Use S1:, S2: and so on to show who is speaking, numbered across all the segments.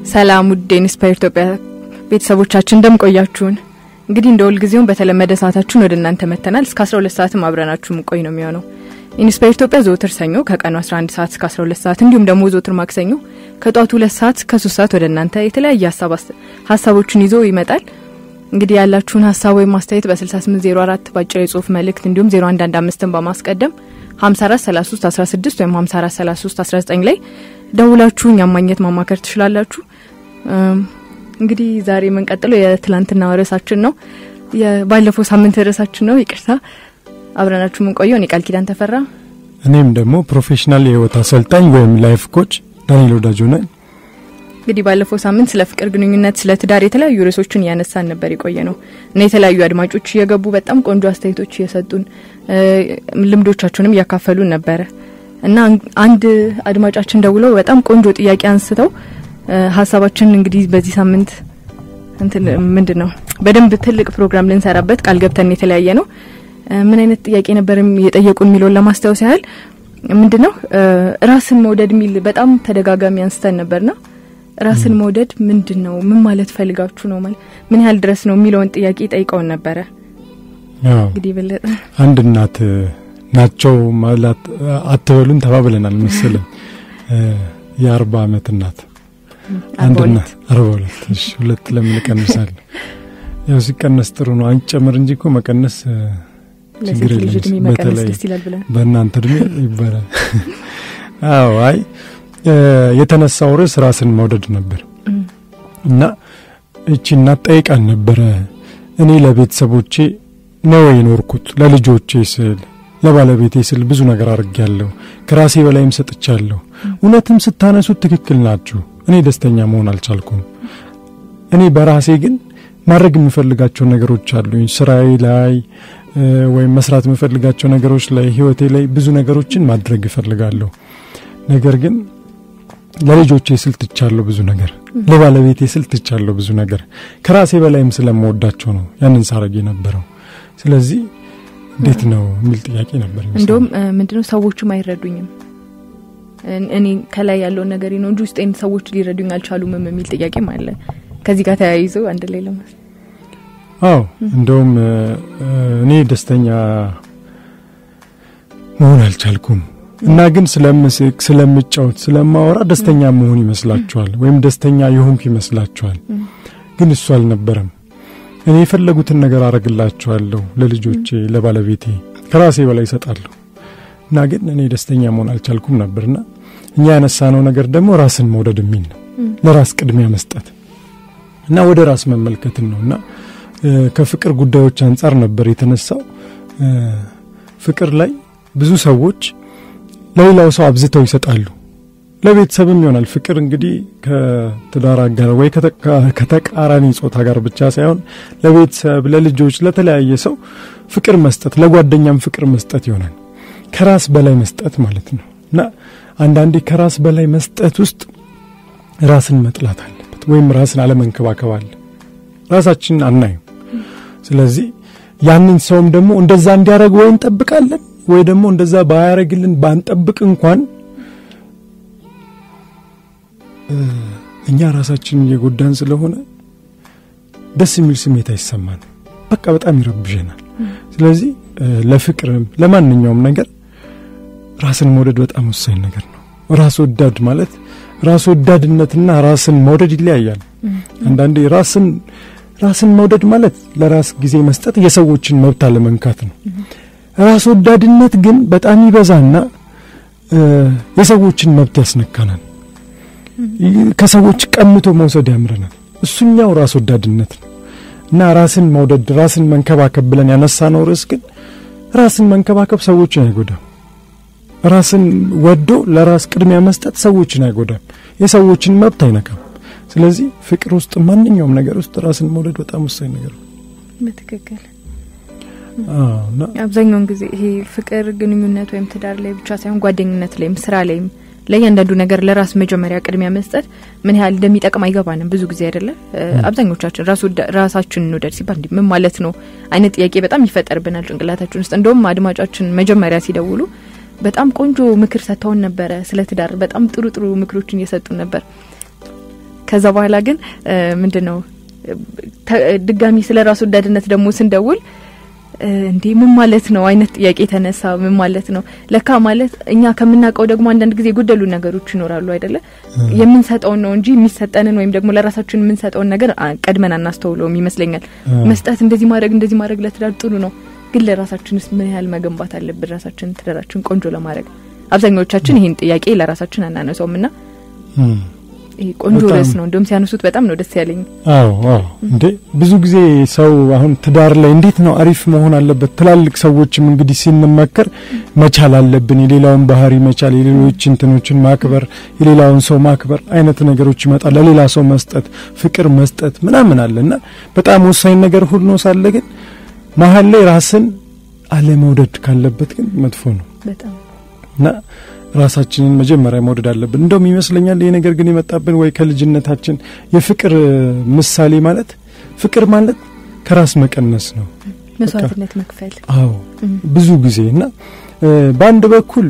S1: ሰላም ውድ ኢንስፓየር ኢትዮጵያ ቤተሰቦቻችን እንደምቆያችሁን እንግዲህ እንደ ሁልጊዜውም በተለመደ ሰዓታችን ወደ እናንተ መጥተናል። እስከ 12 ሰዓትም አብረናችሁ ምቆይ ነው የሚሆነው። ኢንስፓየር ኢትዮጵያ ዘወትር ሰኞ ከቀኑ 11 ሰዓት እስከ 12 ሰዓት እንዲሁም ደግሞ ዘወትር ማክሰኞ ከጧቱ 2 ሰዓት እስከ 3 ሰዓት ወደ እናንተ የተለያየ ሀሳቦችን ይዞ ይመጣል። እንግዲህ ያላችሁን ሀሳብ ወይም ማስተያየት በ6804 በአጭር የጽሁፍ መልእክት እንዲሁም 0115ን በማስቀደም 5433 16 ወይም 5433 19 ላይ ደውላችሁ እኛም ማግኘት ማማከር ትችላላችሁ። እንግዲህ ዛሬ የምንቀጥለው የትላንትና ርዕሳችን ነው። ባለፈው ሳምንት ርዕሳችን ነው። ይቅርታ አብረናችሁ የምንቆየው እኔ ቃል ኪዳን ተፈራ፣
S2: እኔም ደግሞ ፕሮፌሽናል የህይወት አሰልጣኝ ወይም ላይፍ ኮች ዳንኤል ወዳጆ ነኝ።
S1: እንግዲህ ባለፈው ሳምንት ስለ ፍቅር ግንኙነት፣ ስለ ትዳር የተለያዩ ርዕሶችን እያነሳን ነበር የቆየ ነው እና የተለያዩ አድማጮች እየገቡ በጣም ቆንጆ አስተያየቶች እየሰጡን ልምዶቻቸውንም እያካፈሉን ነበረ እና አንድ አድማጫችን ደውለው በጣም ቆንጆ ጥያቄ አንስተው ሀሳባችን እንግዲህ በዚህ ሳምንት እንትን ምንድን ነው በደንብ ትልቅ ፕሮግራም ልንሰራበት ቃል ገብተን የተለያየ ነው። ምን አይነት ጥያቄ ነበር የጠየቁን የሚለውን ለማስታወስ ያህል ምንድን ነው ራስን መውደድ የሚል በጣም ተደጋጋሚ አንስተን ነበርና ራስን መውደድ ምንድን ነው? ምን ማለት ፈልጋችሁ ነው? ማለት ምን ያህል ድረስ ነው የሚለውን ጥያቄ ጠይቀውን ነበረ። እንግዲህ በለጠ
S2: አንድ እናት ናቸው ማለት አትበሉን ተባብለናል መሰለኝ። የአርባ አመት እናት አንድ እናት አርባ ሁለት እሺ፣ ሁለት ለምን እቀንሳለሁ? ያው ሲቀነስ ጥሩ ነው። አንጨምር እንጂ እኮ መቀነስ ችግር የለም። በተለይ በእናንተ እድሜ ይባላል። አዎ አይ የተነሳው ርዕስ ራስን መውደድ ነበር እና እቺ እናት ጠይቃን ነበረ። እኔ ለቤተሰቦቼ ነው የኖርኩት፣ ለልጆቼ ስል ለባለቤቴ ስል ብዙ ነገር አድርጌያለሁ፣ ከራሴ በላይም ሰጥቻለሁ። እውነትም ስታነሱት ትክክል ናችሁ። እኔ ደስተኛ መሆን አልቻልኩም። እኔ በራሴ ግን ማድረግ የምፈልጋቸው ነገሮች አሉኝ። ስራዬ ላይ ወይም መስራት የምፈልጋቸው ነገሮች ላይ፣ ህይወቴ ላይ ብዙ ነገሮችን ማድረግ እፈልጋለሁ። ነገር ግን ለልጆቼ ስል ትቻለሁ ብዙ ነገር፣ ለባለቤቴ ስል ትቻለሁ ብዙ ነገር። ከራሴ በላይም ስለምወዳቸው ነው ያንን ሳረግ የነበረው። ስለዚህ እንዴት ነው የሚል ጥያቄ ነበር።
S1: እንደውም ምንድነው ሰዎቹም አይረዱኝም እኔ ከላይ ያለውን ነገር ነው እንጂ ውስጤን ሰዎች ሊረዱኝ አልቻሉም የሚል ጥያቄም አለ። ከዚህ ጋር ተያይዞ አንድ ላይ ለማስ
S2: አዎ እንደውም እኔ ደስተኛ መሆን አልቻልኩም እና ግን ስለምስቅ፣ ስለምጫወት፣ ስለማወራ ደስተኛ መሆን ይመስላችኋል፣ ወይም ደስተኛ የሆንኩ ይመስላችኋል። ግን እሱ አልነበረም። እኔ የፈለጉትን ነገር አረግላችኋለሁ፣ ለልጆቼ፣ ለባለቤቴ ከራሴ በላይ ይሰጣለሁ እና ግን እኔ ደስተኛ መሆን አልቻልኩም ነበርና እኛ ያነሳነው ነገር ደግሞ ራስን መውደድ የሚል ነው። ለራስ ቅድሚያ መስጠት እና ወደ ራስ መመልከትን ነው እና ከፍቅር ጉዳዮች አንጻር ነበር የተነሳው። ፍቅር ላይ ብዙ ሰዎች ለሌላው ሰው አብዝተው ይሰጣሉ። ለቤተሰብም ይሆናል። ፍቅር እንግዲህ ከትዳር አጋር ወይ ከተቃራኒ ጾታ ጋር ብቻ ሳይሆን ለቤተሰብ፣ ለልጆች፣ ለተለያየ ሰው ፍቅር መስጠት፣ ለጓደኛም ፍቅር መስጠት ይሆናል። ከራስ በላይ መስጠት ማለት ነው እና አንዳንዴ ከራስ በላይ መስጠት ውስጥ ራስን መጥላት አለበት ወይም ራስን አለመንከባከብ አለ። ራሳችንን አናይም። ስለዚህ ያንን ሰውም ደግሞ እንደዛ እንዲያደርግ ወይ እንጠብቃለን ወይ ደግሞ እንደዛ ባያደርግልን ባንጠብቅ እንኳን እኛ ራሳችንን እየጎዳን ስለሆነ ደስ የሚል ስሜት አይሰማን። በቃ በጣም ይረብሸናል። ስለዚህ ለፍቅርም ለማንኛውም ነገር ራስን መውደድ በጣም ወሳኝ ነገር ነው። ራስ ወዳድ ማለት ራስ ወዳድነትና ራስን መውደድ ይለያያል። አንዳንዴ ራስን ራስን መውደድ ማለት ለራስ ጊዜ መስጠት፣ የሰዎችን መብት አለመንካት ነው። ራስ ወዳድነት ግን በጣም ይበዛና የሰዎችን መብት ያስነካናል። ከሰዎች ቀምቶ መውሰድ ያምረናል። እሱኛው ራስ ወዳድነት ነው እና ራስን መውደድ ራስን መንከባከብ ብለን ያነሳነው ርዕስ ግን ራስን መንከባከብ ሰዎችን አይጎዳም። ራስን ወዶ ለራስ ቅድሚያ መስጠት ሰዎችን አይጎዳም፣ የሰዎችን መብት አይነካም። ስለዚህ ፍቅር ውስጥ ማንኛውም ነገር ውስጥ ራስን መውደድ በጣም ወሳኝ ነገር ነው።
S1: በትክክል አብዛኛውን ጊዜ ይሄ ፍቅር ግንኙነት ወይም ትዳር ላይ ብቻ ሳይሆን ጓደኝነት ላይም ስራ ላይም ለእያንዳንዱ ነገር ለራስ መጀመሪያ ቅድሚያ መስጠት ምን ያህል እንደሚጠቅም አይገባንም ብዙ ጊዜ አይደለም። አብዛኞቻችን ራሳችን እንውደድ ሲባል እንዲህ ምን ማለት ነው አይነት ጥያቄ በጣም ይፈጠርብናል ጭንቅላታችን ውስጥ። እንደውም አድማጫችን መጀመሪያ ሲደውሉ በጣም ቆንጆ ምክር ሰጥተውን ነበረ ስለ ትዳር። በጣም ጥሩ ጥሩ ምክሮችን እየሰጡን ነበር። ከዛ በኋላ ግን ምንድን ነው ድጋሚ ስለ ራስ ወዳድነት ደግሞ ስንደውል እንዴ ምን ማለት ነው አይነት ጥያቄ ተነሳ። ምን ማለት ነው ለካ ማለት እኛ ከምናውቀው ደግሞ አንዳንድ ጊዜ የጎደሉ ነገሮች ይኖራሉ አይደለ? የምንሰጠውን ነው እንጂ የሚሰጠንን ወይም ደግሞ ለራሳችን የምንሰጠውን ነገር ቀድመን አናስተውለውም ይመስለኛል። መስጠት እንደዚህ ማድረግ እንደዚህ ማድረግ ለትዳር ጥሩ ነው፣ ግን ለራሳችንስ ምን ያህል መገንባት አለብን? ራሳችን ትዳራችን ቆንጆ ለማድረግ አብዛኛዎቻችን ይህን ጥያቄ ለራሳችን አናነሳውም ና ይሄ ቆንጆ ርዕስ ነው። እንደውም ሲያነሱት በጣም ነው ደስ ያለኝ።
S2: አዎ አዎ፣ እንዴ ብዙ ጊዜ ሰው አሁን ትዳር ላይ እንዴት ነው አሪፍ መሆን አለበት። ትላልቅ ሰዎችም እንግዲህ ሲንመከር መቻል አለብን፣ የሌላውን ባህሪ መቻል፣ የሌሎች እንትኖችን ማክበር፣ የሌላውን ሰው ማክበር አይነት ነገሮች ይመጣል። ለሌላ ሰው መስጠት፣ ፍቅር መስጠት ምናምን አለና በጣም ወሳኝ ነገር ሁሉ ነው ሳለ ግን መሀል ላይ ራስን አለመውደድ ካለበት ግን መጥፎ ነው
S1: በጣም
S2: እና ራሳችንን መጀመሪያ መውደድ አለብን። እንደውም ይመስለኛል ይሄ ነገር ግን የመጣብን ወይ ከልጅነታችን የፍቅር ምሳሌ ማለት ፍቅር ማለት ከራስ መቀነስ ነው፣
S1: መስዋዕትነት መክፈል።
S2: አዎ ብዙ ጊዜ እና በአንድ በኩል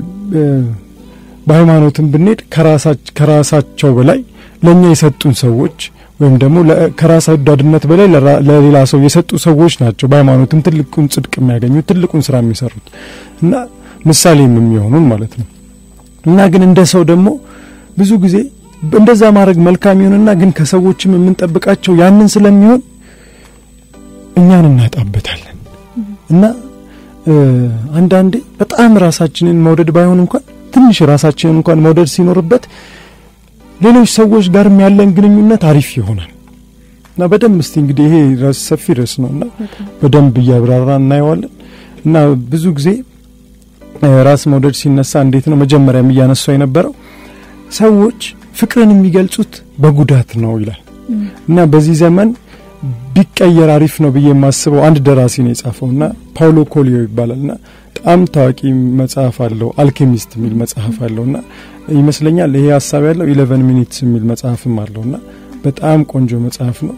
S2: በሃይማኖትም ብንሄድ ከራሳቸው በላይ ለእኛ የሰጡን ሰዎች ወይም ደግሞ ከራስ ወዳድነት በላይ ለሌላ ሰው የሰጡ ሰዎች ናቸው። በሃይማኖትም ትልቁን ጽድቅ የሚያገኙት ትልቁን ስራ የሚሰሩት እና ምሳሌም የሚሆኑን ማለት ነው። እና ግን እንደ ሰው ደግሞ ብዙ ጊዜ እንደዛ ማድረግ መልካም ይሁንና ግን ከሰዎችም የምንጠብቃቸው ያንን ስለሚሆን እኛን እናጣበታለን። እና አንዳንዴ በጣም ራሳችንን መውደድ ባይሆን እንኳን ትንሽ ራሳችንን እንኳን መውደድ ሲኖርበት ሌሎች ሰዎች ጋርም ያለን ግንኙነት አሪፍ ይሆናል። እና በደንብ እስቲ እንግዲህ ይሄ ራስ ሰፊ ርዕስ ነው እና በደንብ እያብራራ እናየዋለን እና ብዙ ጊዜ ራስ መውደድ ሲነሳ እንዴት ነው መጀመሪያም እያነሳው የነበረው ሰዎች ፍቅርን የሚገልጹት በጉዳት ነው ይላል እና በዚህ ዘመን ቢቀየር አሪፍ ነው ብዬ የማስበው አንድ ደራሲ ነው የጻፈው እና ፓውሎ ኮሊዮ ይባላል እና በጣም ታዋቂ መጽሐፍ አለው አልኬሚስት የሚል መጽሐፍ አለው እና ይመስለኛል ይሄ ሀሳብ ያለው ኢሌቨን ሚኒትስ የሚል መጽሐፍም አለው እና በጣም ቆንጆ መጽሐፍ ነው።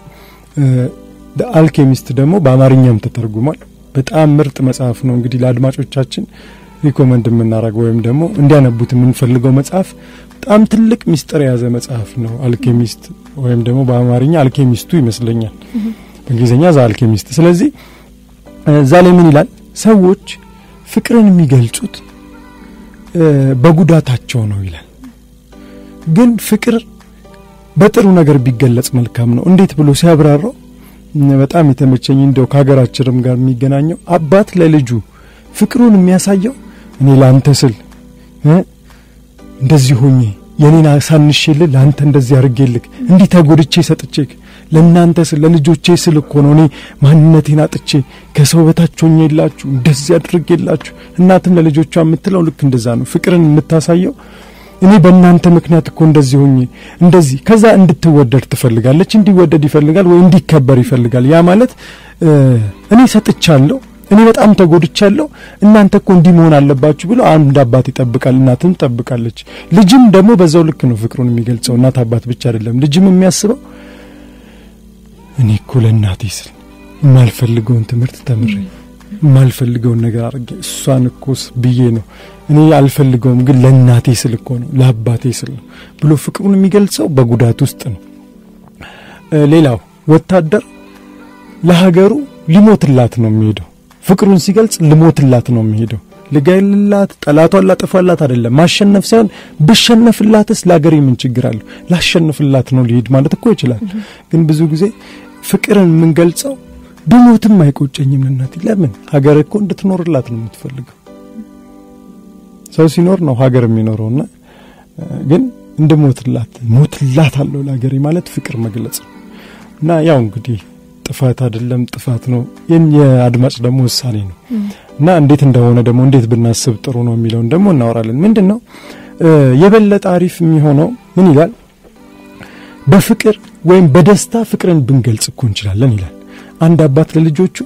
S2: አልኬሚስት ደግሞ በአማርኛም ተተርጉሟል። በጣም ምርጥ መጽሐፍ ነው። እንግዲህ ለአድማጮቻችን ሪኮመንድ የምናደርገው ወይም ደግሞ እንዲያነቡት የምንፈልገው መጽሐፍ በጣም ትልቅ ሚስጥር የያዘ መጽሐፍ ነው። አልኬሚስት ወይም ደግሞ በአማርኛ አልኬሚስቱ ይመስለኛል፣ በእንግሊዝኛ ዛ አልኬሚስት። ስለዚህ እዛ ላይ ምን ይላል? ሰዎች ፍቅርን የሚገልጹት በጉዳታቸው ነው ይላል። ግን ፍቅር በጥሩ ነገር ቢገለጽ መልካም ነው። እንዴት ብሎ ሲያብራራው በጣም የተመቸኝ እንደው ከሀገራችንም ጋር የሚገናኘው አባት ለልጁ ፍቅሩን የሚያሳየው እኔ ለአንተ ስል እንደዚህ ሆኜ የኔን አሳንሼልህ ለአንተ እንደዚህ አድርጌልህ እንዲህ ተጎድቼ ሰጥቼህ ለእናንተ ስል ለልጆቼ ስል እኮ ነው እኔ ማንነቴን አጥቼ ከሰው በታች ሆኜ የላችሁ እንደዚህ አድርጌላችሁ። እናትም ለልጆቿ የምትለው ልክ እንደዛ ነው። ፍቅርን የምታሳየው እኔ በእናንተ ምክንያት እኮ እንደዚህ ሆኜ እንደዚህ ከዛ እንድትወደድ ትፈልጋለች። እንዲወደድ ይፈልጋል ወይ እንዲከበር ይፈልጋል። ያ ማለት እኔ ሰጥቻለሁ እኔ በጣም ተጎድቻለሁ፣ እናንተ እኮ እንዲህ መሆን አለባችሁ ብሎ አንድ አባት ይጠብቃል፣ እናትም ትጠብቃለች። ልጅም ደግሞ በዛው ልክ ነው ፍቅሩን የሚገልጸው። እናት አባት ብቻ አይደለም፣ ልጅም የሚያስበው እኔ እኮ ለእናቴ ስል የማልፈልገውን ትምህርት ተምሬ የማልፈልገውን ነገር አድርጌ እሷን እኮስ ብዬ ነው እኔ አልፈልገውም፣ ግን ለእናቴ ስል እኮ ነው ለአባቴ ስል ነው ብሎ ፍቅሩን የሚገልጸው በጉዳት ውስጥ ነው። ሌላው ወታደር ለሀገሩ ሊሞትላት ነው የሚሄደው ፍቅሩን ሲገልጽ ልሞትላት ነው የሚሄደው። ልገይልላት፣ ጠላቷን ላጠፋላት አይደለም። ማሸነፍ ሳይሆን ብሸነፍላትስ ለሀገሬ ምን ችግር አለው? ላሸንፍላት ነው ሊሄድ ማለት እኮ ይችላል። ግን ብዙ ጊዜ ፍቅርን የምንገልጸው ብሞትም አይቆጨኝም ለእናቴ። ለምን ሀገር እኮ እንድትኖርላት ነው የምትፈልገው። ሰው ሲኖር ነው ሀገር የሚኖረውና ግን እንድሞትላት ሞትላት አለው ለሀገሬ ማለት ፍቅር መግለጽ ነው እና ያው እንግዲህ ጥፋት አይደለም ጥፋት ነው። ይህን የአድማጭ ደግሞ ውሳኔ ነው እና እንዴት እንደሆነ ደግሞ እንዴት ብናስብ ጥሩ ነው የሚለውን ደግሞ እናወራለን። ምንድን ነው የበለጠ አሪፍ የሚሆነው ምን ይላል? በፍቅር ወይም በደስታ ፍቅርን ብንገልጽ እኮ እንችላለን ይላል። አንድ አባት ለልጆቹ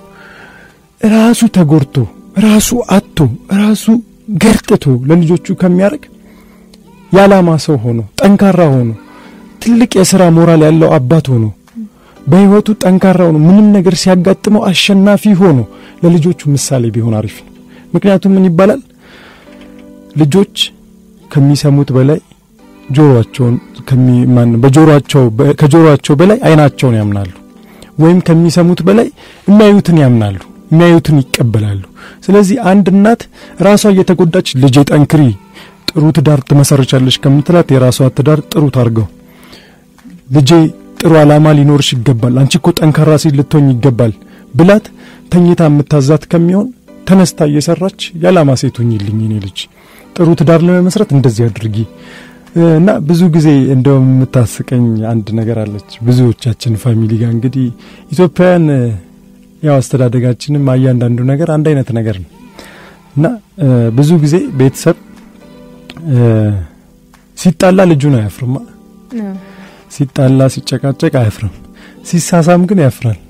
S2: ራሱ ተጎድቶ ራሱ አቶ ራሱ ገርጥቶ ለልጆቹ ከሚያደርግ የዓላማ ሰው ሆኖ ጠንካራ ሆኖ ትልቅ የሥራ ሞራል ያለው አባት ሆኖ በህይወቱ ጠንካራ ሆኖ ምንም ነገር ሲያጋጥመው አሸናፊ ሆኖ ለልጆቹ ምሳሌ ቢሆን አሪፍ ነው። ምክንያቱም ምን ይባላል ልጆች ከሚሰሙት በላይ ጆሮአቸውን ከሚማን በጆሮአቸው ከጆሮአቸው በላይ አይናቸውን ያምናሉ፣ ወይም ከሚሰሙት በላይ የሚያዩትን ያምናሉ፣ የሚያዩትን ይቀበላሉ። ስለዚህ አንድ እናት ራሷ እየተጎዳች ልጄ ጠንክሪ፣ ጥሩ ትዳር ትመሰርቻለች ከምትላት የራሷ ትዳር ጥሩ ታርገው፣ ልጄ ጥሩ ዓላማ ሊኖርሽ ይገባል፣ አንቺ እኮ ጠንካራ ሴት ልትሆኝ ይገባል ብላት ተኝታ የምታዛት ከሚሆን ተነስታ እየሰራች የዓላማ ሴት ሁኝልኝ እኔ ልጅ ጥሩ ትዳር ለመመስረት እንደዚህ አድርጊ እና ብዙ ጊዜ እንደውም የምታስቀኝ አንድ ነገር አለች። ብዙዎቻችን ፋሚሊ ጋር እንግዲህ ኢትዮጵያውያን ያው አስተዳደጋችንም እያንዳንዱ ነገር አንድ አይነት ነገር ነው እና ብዙ ጊዜ ቤተሰብ ሲጣላ ልጁን አያፍርማ። ሲጣላ ሲጨቃጨቅ አያፍርም። ሲሳሳም ግን ያፍራል።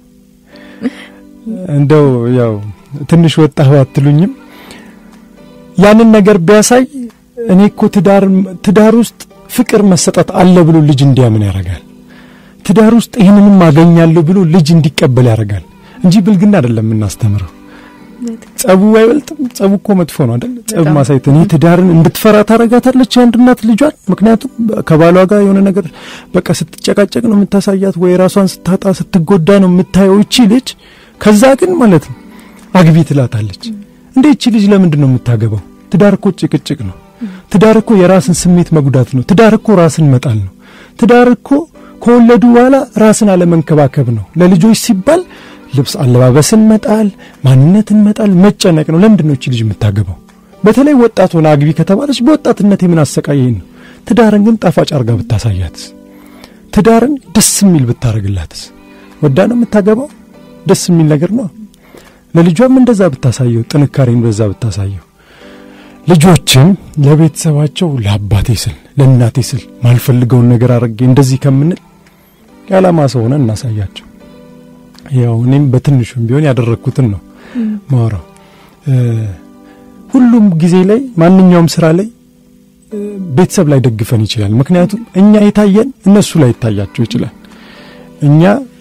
S2: እንደው ያው ትንሽ ወጣህ አትሉኝም? ያንን ነገር ቢያሳይ እኔ እኮ ትዳር ትዳር ውስጥ ፍቅር መሰጠት አለ ብሎ ልጅ እንዲያምን ያደርጋል። ትዳር ውስጥ ይህንንም አገኛለሁ ብሎ ልጅ እንዲቀበል ያደርጋል እንጂ ብልግና አይደለም የምናስተምረው። ጸቡ አይበልጥም። ጸቡ እኮ መጥፎ ነው አይደል? ጸብ ማሳየት እኔ ትዳርን እንድትፈራ ታረጋታለች የአንድ እናት ልጇን። ምክንያቱም ከባሏ ጋር የሆነ ነገር በቃ ስትጨቃጨቅ ነው የምታሳያት፣ ወይ ራሷን ስታጣ ስትጎዳ ነው የምታየው እቺ ልጅ። ከዛ ግን ማለት ነው አግቢ ትላታለች። እንዴ እቺ ልጅ ለምንድን ነው የምታገባው? ትዳር እኮ ጭቅጭቅ ነው። ትዳር እኮ የራስን ስሜት መጉዳት ነው። ትዳር እኮ ራስን መጣል ነው። ትዳር እኮ ከወለዱ በኋላ ራስን አለመንከባከብ ነው። ለልጆች ሲባል ልብስ አለባበስን መጣል፣ ማንነትን መጣል፣ መጨነቅ ነው። ለምንድን ነው እቺ ልጅ የምታገባው? በተለይ ወጣት ሆነ አግቢ ከተባለች በወጣትነት የምን አሰቃየኝ ነው። ትዳርን ግን ጣፋጭ አርጋ ብታሳያትስ? ትዳርን ደስ የሚል ብታረግላትስ? ወዳ ነው የምታገባው። ደስ የሚል ነገር ነው። ለልጇም እንደዛ ብታሳየው፣ ጥንካሬን በዛ ብታሳየው ልጆችም ለቤተሰባቸው ለአባቴ ስል ለእናቴ ስል ማልፈልገውን ነገር አድርጌ እንደዚህ ከምንል የዓላማ ሰው ሆነ እናሳያቸው። ያው እኔም በትንሹም ቢሆን ያደረግኩትን ነው ማወራው። ሁሉም ጊዜ ላይ ማንኛውም ስራ ላይ ቤተሰብ ላይ ደግፈን ይችላል። ምክንያቱም እኛ የታየን እነሱ ላይ ይታያቸው ይችላል። እኛ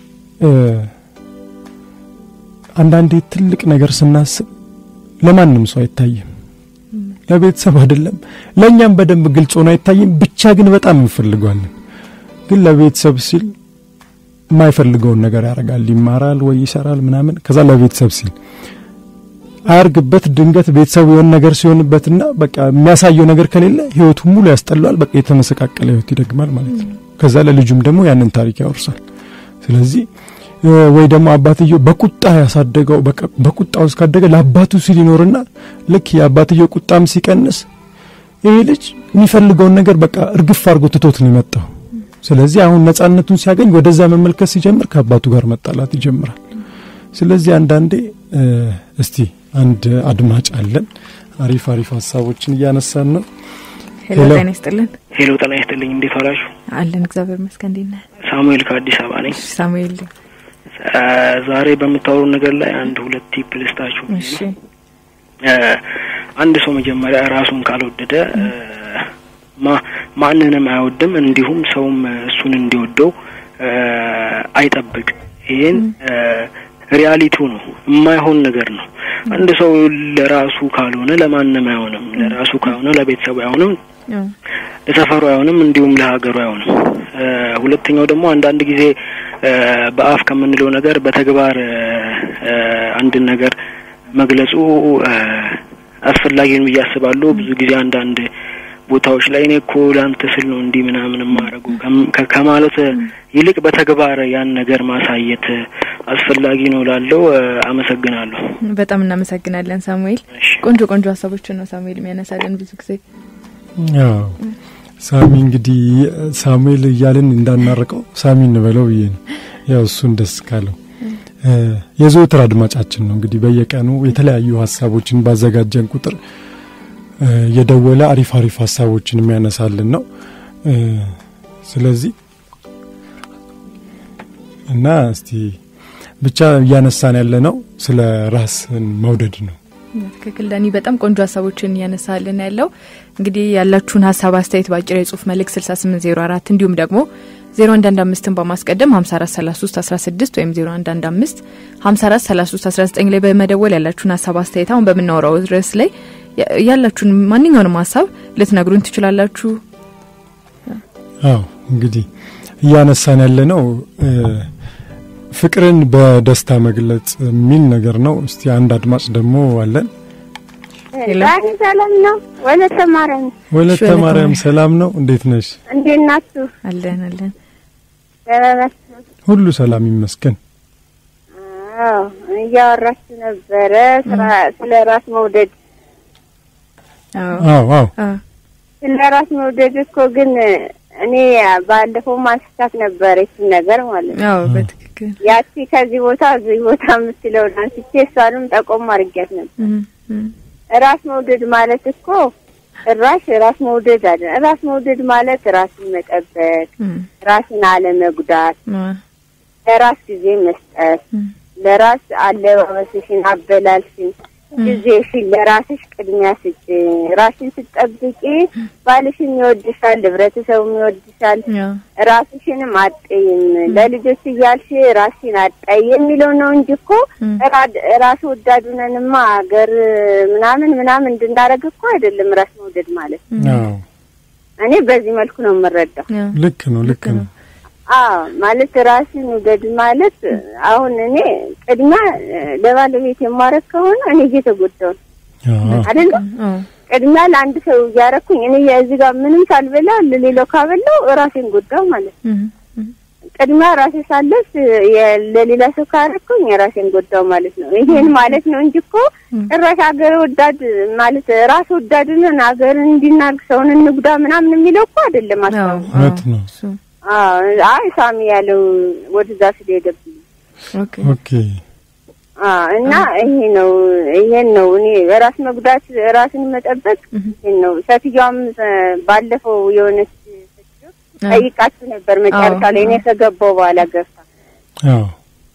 S2: አንዳንዴ ትልቅ ነገር ስናስብ ለማንም ሰው አይታይም። ለቤተሰብ አይደለም ለእኛም በደንብ ግልጽ ሆኖ አይታይም። ብቻ ግን በጣም እንፈልገዋለን። ግን ለቤተሰብ ሲል የማይፈልገውን ነገር ያደርጋል። ይማራል ወይ ይሰራል ምናምን። ከዛ ለቤተሰብ ሲል አያርግበት። ድንገት ቤተሰቡ የሆነ ነገር ሲሆንበትና በቃ የሚያሳየው ነገር ከሌለ ህይወቱን ሙሉ ያስጠላዋል። በቃ የተመሰቃቀለ ህይወት ይደግማል ማለት ነው። ከዛ ለልጁም ደግሞ ያንን ታሪክ ያወርሳል። ስለዚህ ወይ ደግሞ አባትየው በቁጣ ያሳደገው በቁጣ ውስጥ ካደገ ለአባቱ ሲል ይኖርና ልክ የአባትየው ቁጣም ሲቀንስ ይሄ ልጅ የሚፈልገውን ነገር በቃ እርግፍ አድርጎ ትቶት ነው የመጣው። ስለዚህ አሁን ነጻነቱን ሲያገኝ ወደዛ መመልከት ሲጀምር ከአባቱ ጋር መጣላት ይጀምራል። ስለዚህ አንዳንዴ እስቲ አንድ አድማጭ አለን። አሪፍ አሪፍ ሀሳቦችን እያነሳን ነው።
S1: ሄሎ ጤና ይስጥልን።
S3: ሄሎ ጤና ይስጥልኝ። እንዴት ዋላችሁ?
S1: አለን እግዚአብሔር ይመስገን። እንዴት ነህ?
S3: ሳሙኤል ከአዲስ አበባ ነኝ።
S1: ሳሙኤል
S3: ዛሬ በምታወሩ ነገር ላይ አንድ ሁለት ቲፕ ልስጣችሁ።
S1: እሺ
S3: አንድ ሰው መጀመሪያ ራሱን ካልወደደ ማንንም አይወድም፣ እንዲሁም ሰውም እሱን እንዲወደው አይጠብቅ። ይሄን ሪያሊቲው ነው፣ የማይሆን ነገር ነው። አንድ ሰው ለራሱ ካልሆነ ለማንም አይሆንም። ለራሱ ካልሆነ ለቤተሰቡ አይሆንም፣ ለሰፈሩ አይሆንም፣ እንዲሁም ለሀገሩ አይሆንም። ሁለተኛው ደግሞ አንዳንድ ጊዜ በአፍ ከምንለው ነገር በተግባር አንድን ነገር መግለጹ አስፈላጊ ነው ብዬ አስባለሁ። ብዙ ጊዜ አንዳንድ ቦታዎች ላይ እኔ እኮ ለአንተ ስል ነው እንዲህ ምናምን ማድረጉ ከማለት ይልቅ በተግባር ያን ነገር ማሳየት አስፈላጊ ነው ላለው አመሰግናለሁ።
S1: በጣም እናመሰግናለን ሳሙኤል። ቆንጆ ቆንጆ ሀሳቦችን ነው ሳሙኤል የሚያነሳልን ብዙ ጊዜ።
S2: ያው ሳሚ እንግዲህ ሳሙኤል እያልን እንዳናርቀው ሳሚ እንበለው ብዬ ነው። ያው እሱን ደስ ካለው የዘወትር አድማጫችን ነው። እንግዲህ በየቀኑ የተለያዩ ሀሳቦችን ባዘጋጀን ቁጥር የደወለ አሪፍ አሪፍ ሀሳቦችን የሚያነሳልን ነው። ስለዚህ እና እስቲ ብቻ እያነሳን ያለ ነው ስለ ራስን መውደድ ነው።
S1: ትክክል ዳኒ፣ በጣም ቆንጆ ሀሳቦችን እያነሳልን ያለው እንግዲህ ያላችሁን ሀሳብ አስተያየት በአጭር የጽሁፍ መልእክት 6804 እንዲሁም ደግሞ 0115ን በማስቀደም 543316 ወይም 0115 543319 ላይ በመደወል ያላችሁን ሀሳብ አስተያየት አሁን በምናወራው ርዕስ ላይ ያላችሁን ማንኛውንም ሀሳብ ልትነግሩን ትችላላችሁ።
S2: አዎ እንግዲህ እያነሳን ያለ ነው ፍቅርን በደስታ መግለጽ የሚል ነገር ነው። እስቲ አንድ አድማጭ ደግሞ አለን።
S4: ዳኒ ሰላም ነው? ወለተ ማርያም
S2: ወለተ ማርያም ሰላም ነው? እንዴት ነሽ?
S4: እንዴት ናችሁ?
S1: አለን አለን።
S4: ደህና ናችሁ?
S2: ሁሉ ሰላም ይመስገን።
S4: አዎ እያወራችሁ ነበረ ስለ ራስ መውደድ።
S2: አዎ አዎ
S4: ስለ ራስ መውደድ እኮ ግን እኔ ባለፈው ማንስታት ነበረ ይችን ነገር ማለት ነው።
S1: አዎ በትክክል
S4: ያቺ ከዚህ ቦታ እዚህ ቦታ የምትለውን አንስቼ እሷንም ጠቆም አድርጊያት ነበር። ራስ መውደድ ማለት እኮ ጭራሽ ራስ መውደድ አለ። ራስ መውደድ ማለት ራስን መጠበቅ፣ ራስን አለመጉዳት፣ ለራስ ጊዜ መስጠት፣ ለራስ አለባበስሽን፣ አበላልሽን ጊዜሽን ለራስሽ ቅድሚያ ስጭ። ራስሽን ስትጠብቂ ባልሽም ይወድሻል፣ ህብረተሰቡም ይወድሻል። ራስሽንም አጠይም ለልጆች እያልሽ ራስሽን አጣይ የሚለው ነው እንጂ እኮ ራስ ወዳድ ነንማ ሀገር ምናምን ምናምን እንድናደርግ እኮ አይደለም ራስ መውደድ ማለት። እኔ በዚህ መልኩ ነው የምረዳው።
S2: ልክ ነው፣ ልክ ነው።
S4: አዎ ማለት ራስን ውደድ ማለት አሁን እኔ ቅድሚያ ለባለቤት የማረግ ከሆነ እኔ እየተጎዳሁ ነው አይደለ? ቅድሚያ ለአንድ ሰው እያረኩኝ እኔ እዚህ ጋር ምንም ሳልበላ ለሌላው ካበላው ራሴን ጎዳው ማለት ነው። ቅድሚያ ራሴ ሳለስ ለሌላ ሰው ካረኩኝ የራሴን ጎዳው ማለት ነው። ይሄን ማለት ነው እንጂ እኮ ጭራሽ ሀገር ወዳድ ማለት ራስ ወዳድንን ሀገርን እንዲናርግ ሰውን እንጉዳ ምናምን የሚለው እኮ አይደለም።
S2: አስታውት ነው
S4: አይ ሳሚ ያለው ወደዛ ስለሄደብኝ
S2: ኦኬ
S4: እና ይሄ ነው ይሄን ነው እኔ ራስ መጉዳት ራስን መጠበቅ ይሄን ነው። ሴትዮዋም ባለፈው የሆነች ሴትዮ ጠይቃችሁ ነበር መጨረሻ ላይ እኔ ከገባው በኋላ ገብታ
S2: አዎ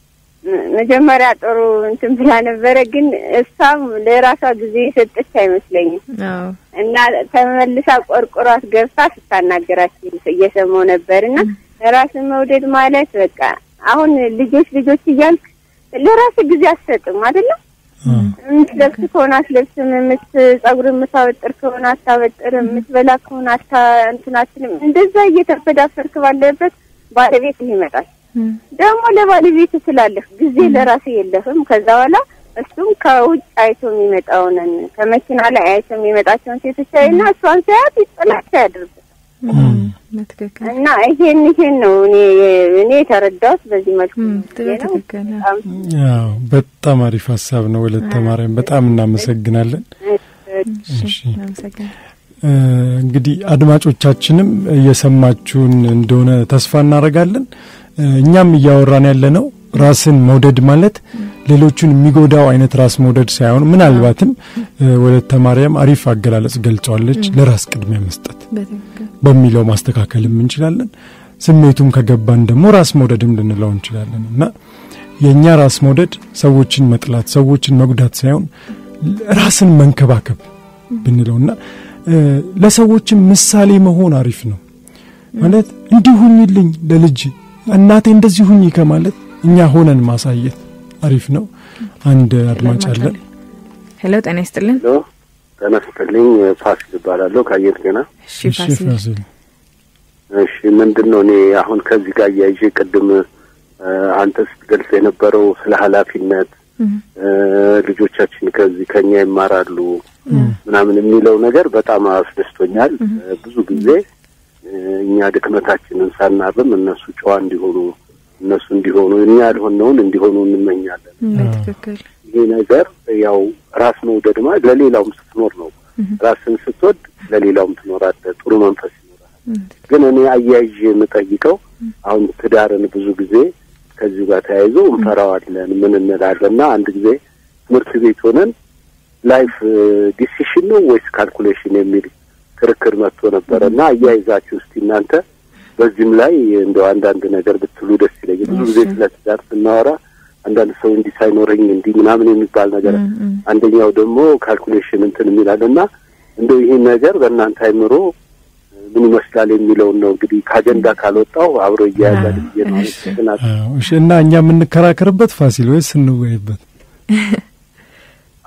S4: መጀመሪያ ጥሩ እንትን ብላ ነበረ፣ ግን እሷም ለራሷ ጊዜ የሰጠች አይመስለኝም እና ተመልሳ ቆርቆሯት ገብታ ስታናገራት እየሰማው ነበር። እና ራስን መውደድ ማለት በቃ አሁን ልጆች ልጆች እያልክ ለራስ ጊዜ አትሰጥም አይደለም። የምትለብስ ከሆነ አትለብስም፣ የምትጸጉር የምታበጥር ከሆነ አታበጥርም፣ የምትበላ ከሆነ አታ እንትን አትልም። እንደዛ እየተፈዳፈርክ ባለበት ባለቤት ይመጣል ደግሞ ለባለቤት ስላለህ ጊዜ ለራሴ የለህም። ከዛ በኋላ እሱም ከውጭ አይቶ የሚመጣውን ከመኪና ላይ አይቶ የሚመጣቸውን ሴቶች አይና እሷን ሳያት ይጥላቻ ያደርጋል። እና ይሄን ይሄን ነው እኔ እኔ የተረዳሁት በዚህ መልኩ
S2: ያው በጣም አሪፍ ሀሳብ ነው። ወለተ ማርያም በጣም እናመሰግናለን። እሺ እንግዲህ አድማጮቻችንም እየሰማችሁን እንደሆነ ተስፋ እናደርጋለን። እኛም እያወራን ያለ ነው ራስን መውደድ ማለት ሌሎቹን የሚጎዳው አይነት ራስ መውደድ ሳይሆን ምናልባትም ወለተ ማርያም አሪፍ አገላለጽ ገልጸዋለች። ለራስ ቅድሚያ መስጠት በሚለው ማስተካከልም እንችላለን። ስሜቱም ከገባን ደግሞ ራስ መውደድም ልንለው እንችላለን እና የእኛ ራስ መውደድ ሰዎችን መጥላት፣ ሰዎችን መጉዳት ሳይሆን ራስን መንከባከብ ብንለውና ለሰዎችም ምሳሌ መሆን አሪፍ ነው ማለት እንዲሁኝልኝ ለልጅ እናቴ እንደዚህ ሁኝ ከማለት እኛ ሆነን ማሳየት አሪፍ ነው። አንድ አድማጭ አለን።
S1: ሄሎ፣ ጤና ይስጥልን።
S5: ሄሎ፣ ጤና ይስጥልኝ። ፋሲል እባላለሁ ከአየር ጤና።
S1: እሺ ፋሲል።
S5: እሺ፣ ምንድን ነው እኔ አሁን ከዚህ ጋር እያይዤ ቅድም አንተ ስትገልጽ የነበረው ስለ ኃላፊነት ልጆቻችን ከዚህ ከኛ ይማራሉ ምናምን የሚለው ነገር በጣም አስደስቶኛል። ብዙ ጊዜ እኛ ድክመታችንን ሳናርም እነሱ ጨዋ እንዲሆኑ እነሱ እንዲሆኑ እኛ ያልሆነውን እንዲሆኑ እንመኛለን። ይሄ ነገር ያው ራስ መውደድ ማለት ለሌላውም ስትኖር ነው። ራስን ስትወድ ለሌላውም ትኖራለህ፣ ጥሩ መንፈስ ይኖራል። ግን እኔ አያይዤ የምጠይቀው አሁን ትዳርን ብዙ ጊዜ ከዚሁ ጋር ተያይዞ እንፈራዋለን፣ ምን እንላለን እና አንድ ጊዜ ትምህርት ቤት ሆነን ላይፍ ዲሲሽን ነው ወይስ ካልኩሌሽን የሚል ክርክር መጥቶ ነበረ እና አያይዛችሁ እስቲ እናንተ በዚህም ላይ እንደው አንዳንድ ነገር ብትሉ ደስ ይለኛል። ብዙ ጊዜ ስለ ትዳር ስናወራ አንዳንድ ሰው እንዲህ ሳይኖረኝ እንዲህ ምናምን የሚባል ነገር፣ አንደኛው ደግሞ ካልኩሌሽን እንትን የሚላል እና እንደው ይህን ነገር በእናንተ አይምሮ ምን ይመስላል የሚለውን ነው እንግዲህ ከአጀንዳ ካልወጣው አብሮ እያያዛል ብዬ ነው።
S2: እና እኛ የምንከራከርበት ፋሲል ወይስ እንወያይበት?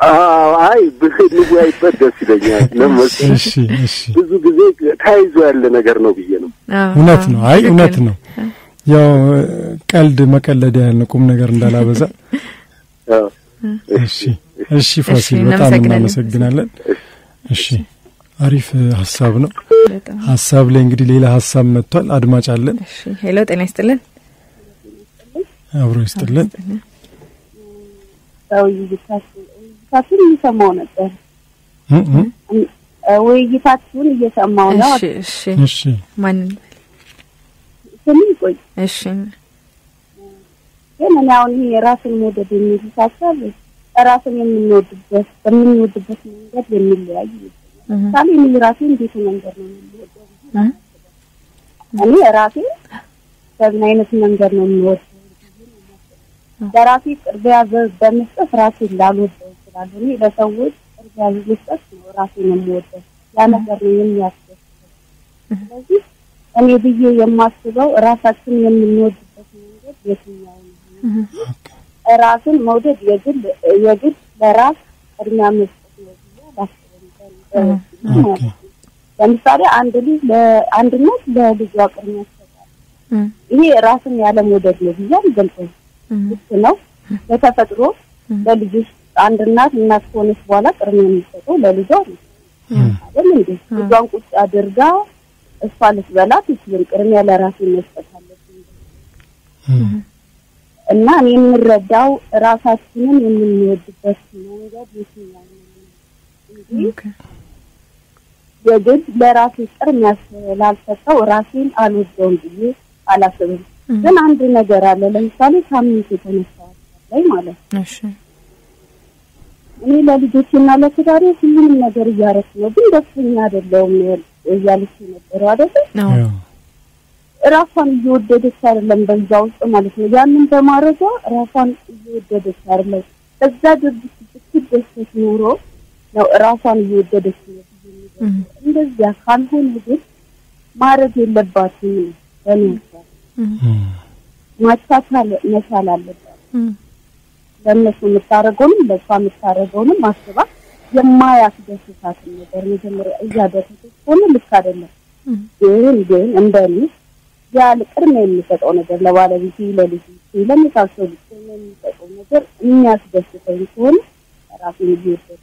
S5: አይ ብንወያይበት ደስ ይለኛል። ለመሰለኝ
S2: እሺ እሺ
S5: ብዙ ጊዜ ተያይዞ ያለ ነገር ነው ብዬ ነው።
S2: እውነት ነው። አይ እውነት ነው። ያው ቀልድ መቀለድ ያህል ነው፣ ቁም ነገር እንዳላበዛ።
S5: አዎ።
S2: እሺ እሺ ፋሲል
S1: እሺ፣
S2: በጣም
S1: እናመሰግናለን።
S2: እናመሰግናለን። እሺ አሪፍ ሀሳብ ነው።
S1: በጣም
S2: ሀሳብ ላይ እንግዲህ ሌላ ሀሳብ መጥቷል። አድማጭ አለን።
S1: እሺ። ሄሎ ጤና ይስጥልን።
S2: አብሮ ይስጥልን።
S6: ውይይታችሁን እየሰማው ነበር።
S2: እ እ
S6: ውይይታችሁን እየሰማው ነው።
S1: እሺ እሺ።
S2: እሺ
S1: ማንን?
S6: ስም ይቆይ
S1: እሺ
S6: ግን እኔ አሁን ይሄ የራስን መውደድ የሚል ሀሳብ ራስን የምንወድበት በምንወድበት መንገድ የሚለያይ ይመስለኛል። ለምሳሌ እኔ ራሴ እንዴት መንገድ ነው የምንወደው?
S1: እ?
S6: እኔ ራሴ በምን አይነት መንገድ ነው የምወደው? ለራሴ ቅርቢያ በ- በመስጠት ራሴን ላልወደው እችላለሁ። እኔ ለሰዎች ቅርቢያ በመስጠት ነው ራሴን የምወደው። ያ ነገር ነው የሚያስደስተው። ስለዚህ እኔ ብዬ የማስበው ራሳችን የምንወድበት መንገድ የትኛው ነው? ራስን መውደድ የግል የግል ለራስ ቅድሚያ መስጠት ነው ብዬ አላስብም። በ-
S2: ኦኬ።
S6: ለምሳሌ አንድ ልጅ ለአንድነት ለልጇ ቅድሚያ ይሰጣል።
S1: እ?
S6: ይሄ ራስን ያለ መውደድ ነው ብዬ አልገልጸውም።
S1: እ?
S6: ልክ ነው። በተፈጥሮ ለልጆች አንድ እናት እናት ከሆነች በኋላ ቅድሚያ የሚሰጠው ለልጇ ነው አይደል እንዴ? ልጇን ቁጭ አድርጋ እሷ ልትበላ ትችልም። ቅድሚያ ለራሴ መስጠት አለብኝ
S2: እ
S6: እና እኔ የምረዳው ራሳችንን የምንወድበት መንገድ የትኛው ነው እንጂ
S1: ኦኬ።
S6: የግድ ለራሴ ቅድሚያ ስላልሰጠው ራሴን አልወደውም ብዬ አላስብም። ግን አንድ ነገር አለ። ለምሳሌ ሳምንት የተነሳ ላይ ማለት ነው
S1: እሺ
S6: እኔ ለልጆችና ለትዳሬ ሁሉንም ነገር እያረኩ ነው፣ ግን ደስተኛ አይደለሁም እያለች የነበረው አይደለ?
S1: አዎ
S2: ያው
S6: ራሷን እየወደደች አይደለም በዛ ውስጥ ማለት ነው። ያንን በማድረጓ ራሷን እየወደደች አይደለም። በዛ ድርጊት ብትደሰት ኖሮ ነው ራሷን እየወደደች ነው ብዬ የሚገልጸው። እንደዚያ ካልሆነ ግን ማድረግ የለባትም ነው በእኔ ሀሳብ።
S2: እ
S6: ማቻቻል መቻል አለባት።
S1: እ?
S6: ለእነሱ የምታደርገውንም ለእሷ የምታደርገውንም አስባ የማያስደስታትን ነገር መጀመሪያ እያደረገች ሆነ ልክ አይደለም። ግን ግን እንደኔ ያለ ቅድሚያ የሚሰጠው ነገር ለባለቤቴ፣ ለልጅ ለመሳሰሉት የሚሰጠው ነገር የሚያስደስተኝ ከሆነ ራሴን እየወደድኩ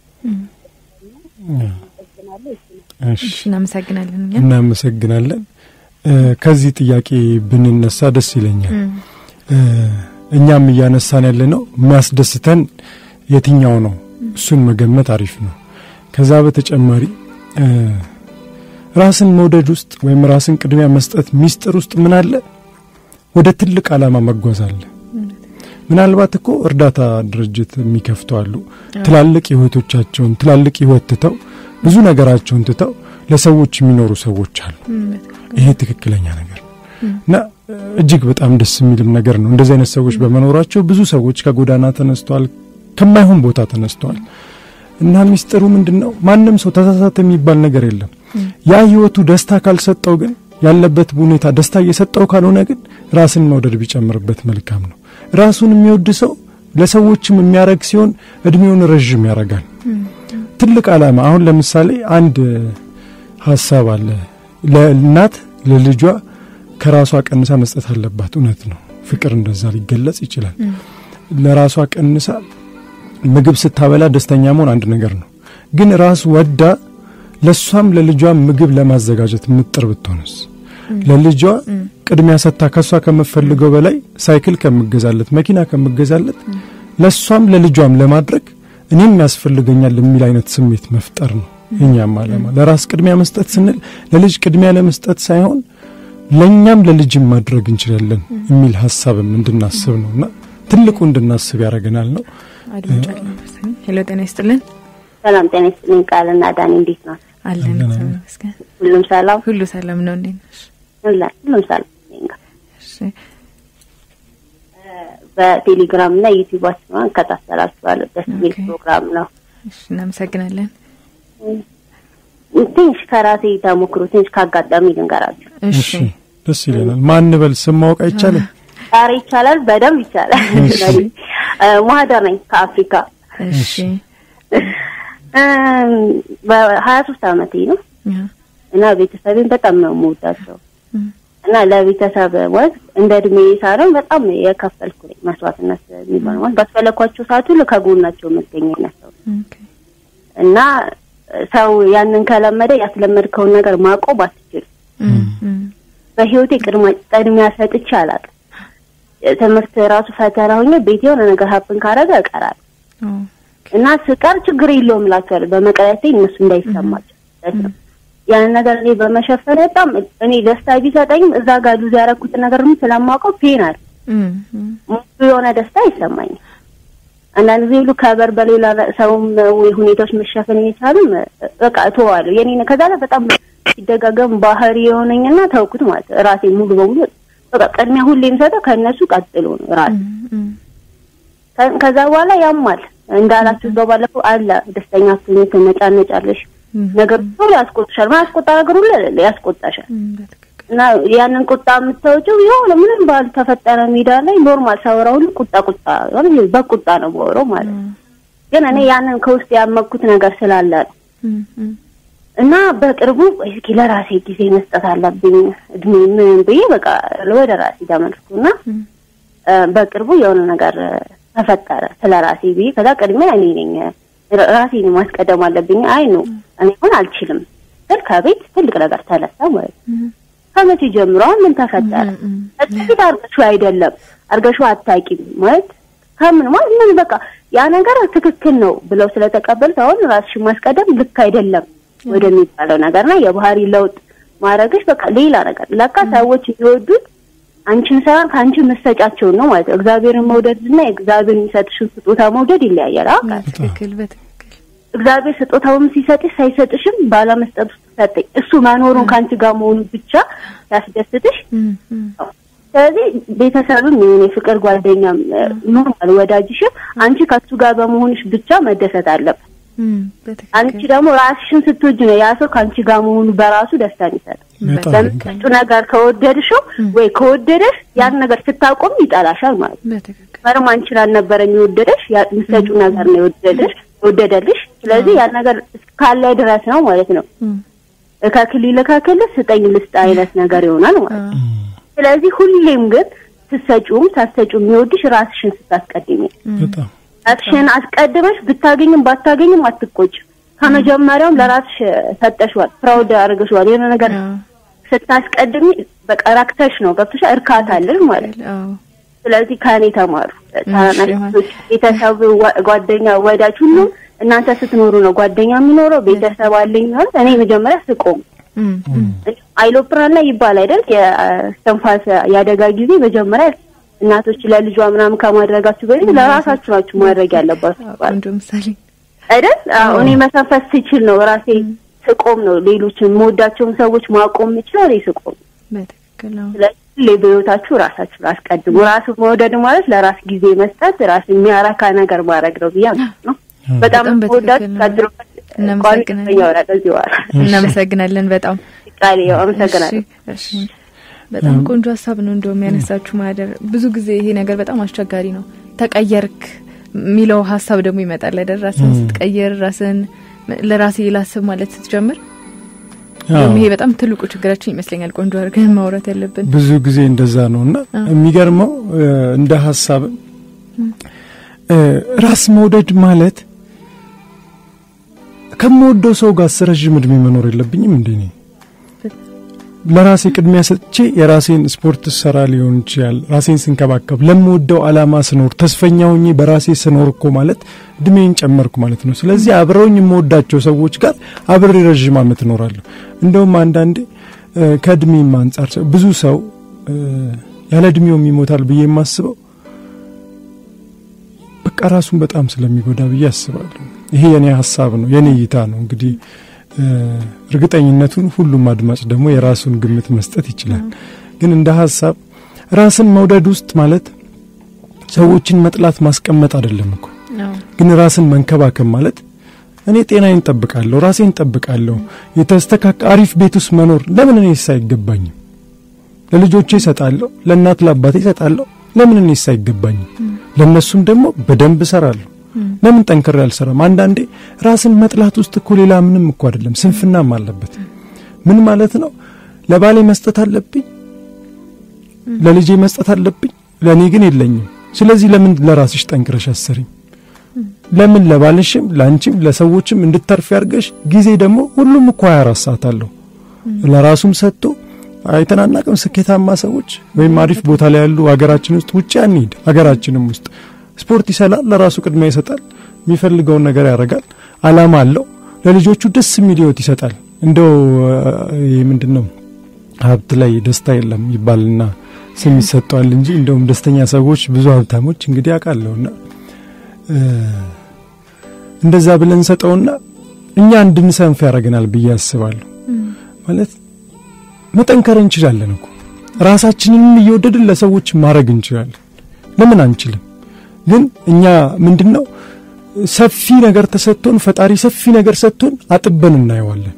S6: አመሰግናለሁ። እሱ ነው።
S2: እሺ
S1: እሺ እናመሰግናለን። እኛ
S2: እናመሰግናለን። እ ከዚህ ጥያቄ ብንነሳ ደስ ይለኛል። እ እኛም እያነሳን ያለ ነው የሚያስደስተን የትኛው ነው፣ እሱን መገመት አሪፍ ነው። ከዛ በተጨማሪ እ ራስን መውደድ ውስጥ ወይም ራስን ቅድሚያ መስጠት ሚስጥር ውስጥ ምን አለ? ወደ ትልቅ ዓላማ መጓዝ አለ። ምናልባት እኮ እርዳታ ድርጅት የሚከፍቱ አሉ። ትላልቅ ህይወቶቻቸውን ትላልቅ ህይወት ትተው ብዙ ነገራቸውን ትተው ለሰዎች የሚኖሩ ሰዎች አሉ። ይሄ ትክክለኛ ነገር ነው እና እጅግ በጣም ደስ የሚልም ነገር ነው። እንደዚህ አይነት ሰዎች በመኖራቸው ብዙ ሰዎች ከጎዳና ተነስተዋል፣ ከማይሆን ቦታ ተነስተዋል። እና ሚስጥሩ ምንድን ነው? ማንም ሰው ተሳሳተ የሚባል ነገር የለም። ያ ህይወቱ ደስታ ካልሰጠው ግን ያለበት ሁኔታ ደስታ እየሰጠው ካልሆነ ግን ራስን መውደድ ቢጨምርበት መልካም ነው። ራሱን የሚወድ ሰው ለሰዎችም የሚያደርግ ሲሆን እድሜውን ረዥም ያደርጋል። ትልቅ ዓላማ አሁን ለምሳሌ አንድ ሀሳብ አለ። ለእናት ለልጇ ከራሷ ቀንሳ መስጠት አለባት። እውነት ነው። ፍቅር እንደዛ ሊገለጽ ይችላል። ለራሷ ቀንሳ ምግብ ስታበላ ደስተኛ መሆን አንድ ነገር ነው። ግን ራስ ወዳ ለሷም ለልጇ ምግብ ለማዘጋጀት ምጥር ብትሆንስ ለልጇ ቅድሚያ ሰጥታ ከሷ ከምፈልገው በላይ ሳይክል ከምገዛለት መኪና ከምገዛለት ለሷም ለልጇም ለማድረግ እኔም ያስፈልገኛል የሚል አይነት ስሜት መፍጠር ነው የኛም ዓላማ። ለራስ ቅድሚያ መስጠት ስንል ለልጅ ቅድሚያ ለመስጠት ሳይሆን ለእኛም ለልጅም ማድረግ እንችላለን የሚል ሀሳብም እንድናስብ ነው እና ትልቁ እንድናስብ ያደርገናል ነው።
S1: ሄሎ ጤና ይስጥልን።
S6: ሰላም ጤና ይስጥልኝ። ቃልና ዳኒ እንዴት ነው?
S1: አለን
S2: አለን።
S1: ይመስገን።
S6: ሁሉም ሰላም
S1: ሁሉ ሰላም ነው። እንዴት ነሽ?
S6: ሁላ ሁሉም ሰላም ነኝ ጋር
S1: እሺ
S6: በቴሌግራም እና ዩቲዩባችን እከታተላችኋለሁ። ደስ የሚል
S1: ኦኬ።
S6: ፕሮግራም ነው።
S1: እሺ እናመሰግናለን።
S6: ትንሽ ከራሴ ተሞክሮ ትንሽ ካጋጣሚ ልንገራችሁ።
S1: እሺ
S2: እሺ ደስ ይለናል። ማን በል ስም ማወቅ አይቻልም?
S6: ዛሬ ይቻላል፣ በደንብ ይቻላል።
S2: እሺ።
S6: እ፣ ማህደር ነኝ ከአፍሪካ
S1: እሺ
S6: በሀያ ሶስት አመቴ ነው እና ቤተሰቤን በጣም ነው የምወዳቸው እና ለቤተሰብ ማለት እንደ እድሜ ሳይሆን በጣም የከፈልኩ ነኝ መስዋዕትነት የሚባለው ማለት ባስፈለኳቸው ሰዓት ሁሉ ከጎናቸው መገኘት ነው እና ሰው ያንን ከለመደ ያስለመድከውን ነገር ማቆም አትችልም። በህይወቴ ቅድሚያ ሰጥቼ አላውቅም። ትምህርት ራሱ ፈተና ሆኜ ቤት የሆነ ነገር ሀፕን ካረገ እቀራለሁ እና ስቀር ችግር የለውም እላቸዋለሁ በመቅረቴ እነሱ እንዳይሰማቸው ያንን ነገር እኔ በመሸፈን በጣም እኔ ደስታ ቢሰጠኝም እዛ ጋር ሉዝ ያደረኩትን ነገር ደግሞ ስለማውቀው ፔን አለ ሙሉ የሆነ ደስታ አይሰማኝም። አንዳንድ ጊዜ ሁሉ ከበር በሌላ ሰውም ወይ ሁኔታዎች መሸፈን እየቻሉም በቃ እተዋለሁ። የኔ ከዛ ላይ በጣም ሲደጋገም ባህሪ የሆነኝና ተውኩት ማለት ራሴ ሙሉ በሙሉ በቃ ቅድሚያ ሁሌ የምሰጠው ከእነሱ ቀጥሎ ነው ራሴ። ከዛ በኋላ ያማል እንዳላችሁ እዛው ባለፈው አለ ደስተኛ አትሆኚ፣ ትነጫነጫለሽ ነገር ሁሉ ያስቆጥሻል። ማያስቆጣ ነገር ሁሉ ያስቆጣሻል። እና ያንን ቁጣ የምታወጪው የሆነ ምንም ባልተፈጠረ ሜዳ ላይ ኖርማል ሳወራ ሁሉ ቁጣ ቁጣ በቁጣ ነው የማወራው ማለት ነው። ግን እኔ ያንን ከውስጥ ያመኩት ነገር ስላለ ነው። እና በቅርቡ እስኪ ለራሴ ጊዜ መስጠት አለብኝ እድሜ ምን ብዬ በቃ ወደ ራሴ ተመልኩና በቅርቡ የሆነ ነገር ተፈጠረ ስለ ራሴ ብዬ ከዛ ቅድሚያ እኔ ነኝ ራሴን ማስቀደም አለብኝ። አይ ነው እኔ ሆን አልችልም ስል ከቤት ትልቅ ነገር ተነሳ ማለት ነው። ከመቼ ጀምሮ አሁን ምን ተፈጠረ? እጥቂት አርገሽው አይደለም አርገሽው አታውቂም ማለት ከምን ማለት ምን በቃ ያ ነገር ትክክል ነው ብለው ስለተቀበሉት አሁን ራስሽን ማስቀደም ልክ አይደለም ወደሚባለው ነገርና የባህሪ ለውጥ ማድረግሽ በቃ ሌላ ነገር ለካ ሰዎች የሚወዱት አንቺን ሳይሆን ከአንቺ መሰጫቸውን ነው ማለት ነው። እግዚአብሔርን መውደድና እግዚአብሔር የሚሰጥሽን ስጦታ መውደድ ይለያያል። አውቃለሁ።
S1: ትክክል በትክክል
S6: እግዚአብሔር ስጦታውን ሲሰጥሽ ሳይሰጥሽም ባለመስጠት ውስጥ ሰጠኝ። እሱ መኖሩን ከአንቺ ጋር መሆኑ ብቻ ያስደስትሽ። ስለዚህ ቤተሰብም ይሁን የፍቅር ጓደኛም ኖርማል ወዳጅሽም አንቺ ከሱ ጋር በመሆንሽ ብቻ መደሰት አለበት። አንቺ ደግሞ ራስሽን ስትወጂ ነው ያ ሰው ከአንቺ ጋር መሆኑ በራሱ ደስታን ይሰጣል። በምትሰጪው ነገር ከወደድሽው ወይ ከወደደሽ ያን ነገር ስታቆም ይጠላሻል ማለት ነው። መርም አንቺን አልነበረም የወደደሽ የምትሰጪው ነገር ነው የወደደሽ የወደደልሽ። ስለዚህ ያን ነገር ካለ ድረስ ነው ማለት ነው። እከክል ይልከክል ስጠኝ ልስጥ አይነት ነገር ይሆናል ማለት ነው። ስለዚህ ሁሌም ግን ስትሰጪውም ሳትሰጪውም የሚወድሽ ራስሽን ስታስቀድሚ
S2: በጣም
S6: ራስሽን አስቀድመሽ ብታገኝም ባታገኝም አትቆጭም። ከመጀመሪያውም ለራስሽ ሰጠሽዋል፣ ፕራውድ አድርገሽዋል። የሆነ ነገር ስታስቀድሚ በቃ ረክተሽ ነው ገብቶሽ እርካታ አለሽ ማለት ነው። ስለዚህ ከእኔ ተማሩ። ታናናሾች፣ ቤተሰብ፣ ጓደኛ፣ ወዳጅ ሁሉ እናንተ ስትኖሩ ነው ጓደኛ የሚኖረው ቤተሰብ አለኝ ማለት እኔ መጀመሪያ ስቆም አይሎፕራን ላይ ይባል አይደል የስተንፋስ የአደጋ ጊዜ መጀመሪያ እናቶች ለልጇ ምናምን ከማድረጋችሁ በፊት ለራሳችሁ ናችሁ ማድረግ ያለባችሁ
S1: ቆንጆ ምሳሌ
S6: አይደል? አዎ እኔ መተንፈስ ስችል ነው ራሴ ስቆም ነው ሌሎችን የምወዳቸውን ሰዎች ማቆም የምችለው እኔ ስቆም።
S1: በትክክል ነው።
S6: ስለዚህ በህይወታችሁ ራሳችሁን አስቀድሙ። ራሱ መውደድ ማለት ለራስ ጊዜ መስጠት፣ ራስ የሚያረካ ነገር ማድረግ ነው ብዬ ነው። በጣም ወዳት ቀድሮ
S1: እናመሰግናለን። በጣም
S6: ቃል አመሰግናለሁ።
S1: በጣም ቆንጆ ሀሳብ ነው። እንደውም ያነሳችሁ ማህደር ብዙ ጊዜ ይሄ ነገር በጣም አስቸጋሪ ነው። ተቀየርክ የሚለው ሀሳብ ደግሞ ይመጣል አይደል? ራስን ስትቀየር ራስን ለራሴ ላስብ ማለት ስትጀምር ይሄ በጣም ትልቁ ችግራችን ይመስለኛል። ቆንጆ አድርገን ማውራት ያለብን
S2: ብዙ ጊዜ እንደዛ ነው እና የሚገርመው እንደ ሀሳብ ራስ መውደድ ማለት ከምወደው ሰው ጋር ረዥም እድሜ መኖር የለብኝም እንዴ? እኔ ለራሴ ቅድሚያ ሰጥቼ የራሴን ስፖርት ሰራ ሊሆን ይችላል። ራሴን ስንከባከብ ለምወደው አላማ ስኖር ተስፈኛ ሆኜ በራሴ ስኖር እኮ ማለት እድሜን ጨመርኩ ማለት ነው። ስለዚህ አብረውኝ የምወዳቸው ሰዎች ጋር አብሬ ረዥም ዓመት እኖራለሁ። እንደውም አንዳንዴ ከእድሜም አንጻር ብዙ ሰው ያለ እድሜውም ይሞታል ብዬ የማስበው በቃ ራሱን በጣም ስለሚጎዳ ብዬ አስባለሁ። ይሄ የኔ ሀሳብ ነው፣ የኔ እይታ ነው። እንግዲህ እርግጠኝነቱን ሁሉም አድማጭ ደግሞ የራሱን ግምት መስጠት ይችላል። ግን እንደ ሀሳብ ራስን መውደድ ውስጥ ማለት ሰዎችን መጥላት ማስቀመጥ አይደለም እኮ ግን ራስን መንከባከብ ማለት እኔ ጤናዬን ጠብቃለሁ፣ ራሴን ጠብቃለሁ፣ የተስተካከ አሪፍ ቤት ውስጥ መኖር ለምን እኔስ አይገባኝም? ለልጆቼ እሰጣለሁ፣ ለእናት ለአባቴ እሰጣለሁ፣ ለምን እኔስ አይገባኝም? ለእነሱም ደግሞ በደንብ እሰራለሁ፣ ለምን ጠንክሬ አልሰራም? አንዳንዴ ራስን መጥላት ውስጥ እኮ ሌላ ምንም እኮ አይደለም፣ ስንፍናም አለበት። ምን ማለት ነው? ለባሌ መስጠት አለብኝ፣ ለልጄ መስጠት አለብኝ፣ ለእኔ ግን የለኝም። ስለዚህ ለምን ለራስሽ ጠንክረሽ አሰሪም? ለምን ለባልሽም ለአንቺም ለሰዎችም እንድተርፍ ያርገሽ። ጊዜ ደግሞ ሁሉም እኮ 24 ሰዓት አለው። ለራሱም ሰጥቶ አይተናናቅም። ስኬታማ ሰዎች ወይም አሪፍ ቦታ ላይ ያሉ ሀገራችን ውስጥ ውጭ አንሂድ፣ ሀገራችንም ውስጥ ስፖርት ይሰላል፣ ለራሱ ቅድሚያ ይሰጣል፣ የሚፈልገውን ነገር ያደርጋል፣ አላማ አለው፣ ለልጆቹ ደስ የሚል ህይወት ይሰጣል። እንደው ይህ ምንድን ነው ሀብት ላይ ደስታ የለም ይባልና ስም ይሰጠዋል እንጂ እንደውም ደስተኛ ሰዎች ብዙ ሀብታሞች እንግዲህ አውቃለሁና እንደዛ ብለን ሰጠውና እኛ እንድንሰንፍ ያደርገናል ብዬ አስባለሁ። ማለት መጠንከር እንችላለን እኮ ራሳችንንም እየወደድን ለሰዎች ማድረግ እንችላለን። ለምን አንችልም? ግን እኛ ምንድን ነው ሰፊ ነገር ተሰጥቶን ፈጣሪ ሰፊ ነገር ሰጥቶን አጥበን እናየዋለን።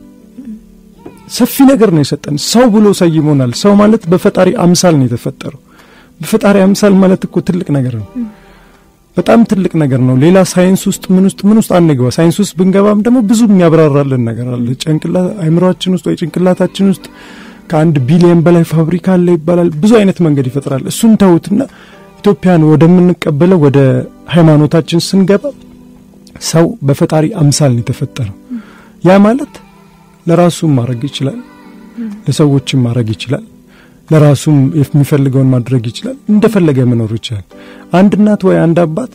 S2: ሰፊ ነገር ነው የሰጠን። ሰው ብሎ ሰይሞናል። ሰው ማለት በፈጣሪ አምሳል ነው የተፈጠረው። በፈጣሪ አምሳል ማለት እኮ ትልቅ ነገር ነው። በጣም ትልቅ ነገር ነው። ሌላ ሳይንስ ውስጥ ምን ውስጥ ምን ውስጥ አንገባ። ሳይንስ ውስጥ ብንገባም ደግሞ ብዙ የሚያብራራልን ነገር አለ። ጭንቅላት አይምሮአችን ውስጥ ወይ ጭንቅላታችን ውስጥ ከአንድ ቢሊየን በላይ ፋብሪካ አለ ይባላል። ብዙ አይነት መንገድ ይፈጥራል። እሱን ተውትና ኢትዮጵያን ወደምንቀበለው ወደ ሃይማኖታችን ስንገባ ሰው በፈጣሪ አምሳል ነው የተፈጠረው። ያ ማለት ለራሱም ማድረግ ይችላል፣ ለሰዎችም ማድረግ ይችላል፣ ለራሱም የሚፈልገውን ማድረግ ይችላል፣ እንደፈለገ መኖር ይችላል። አንድ እናት ወይ አንድ አባት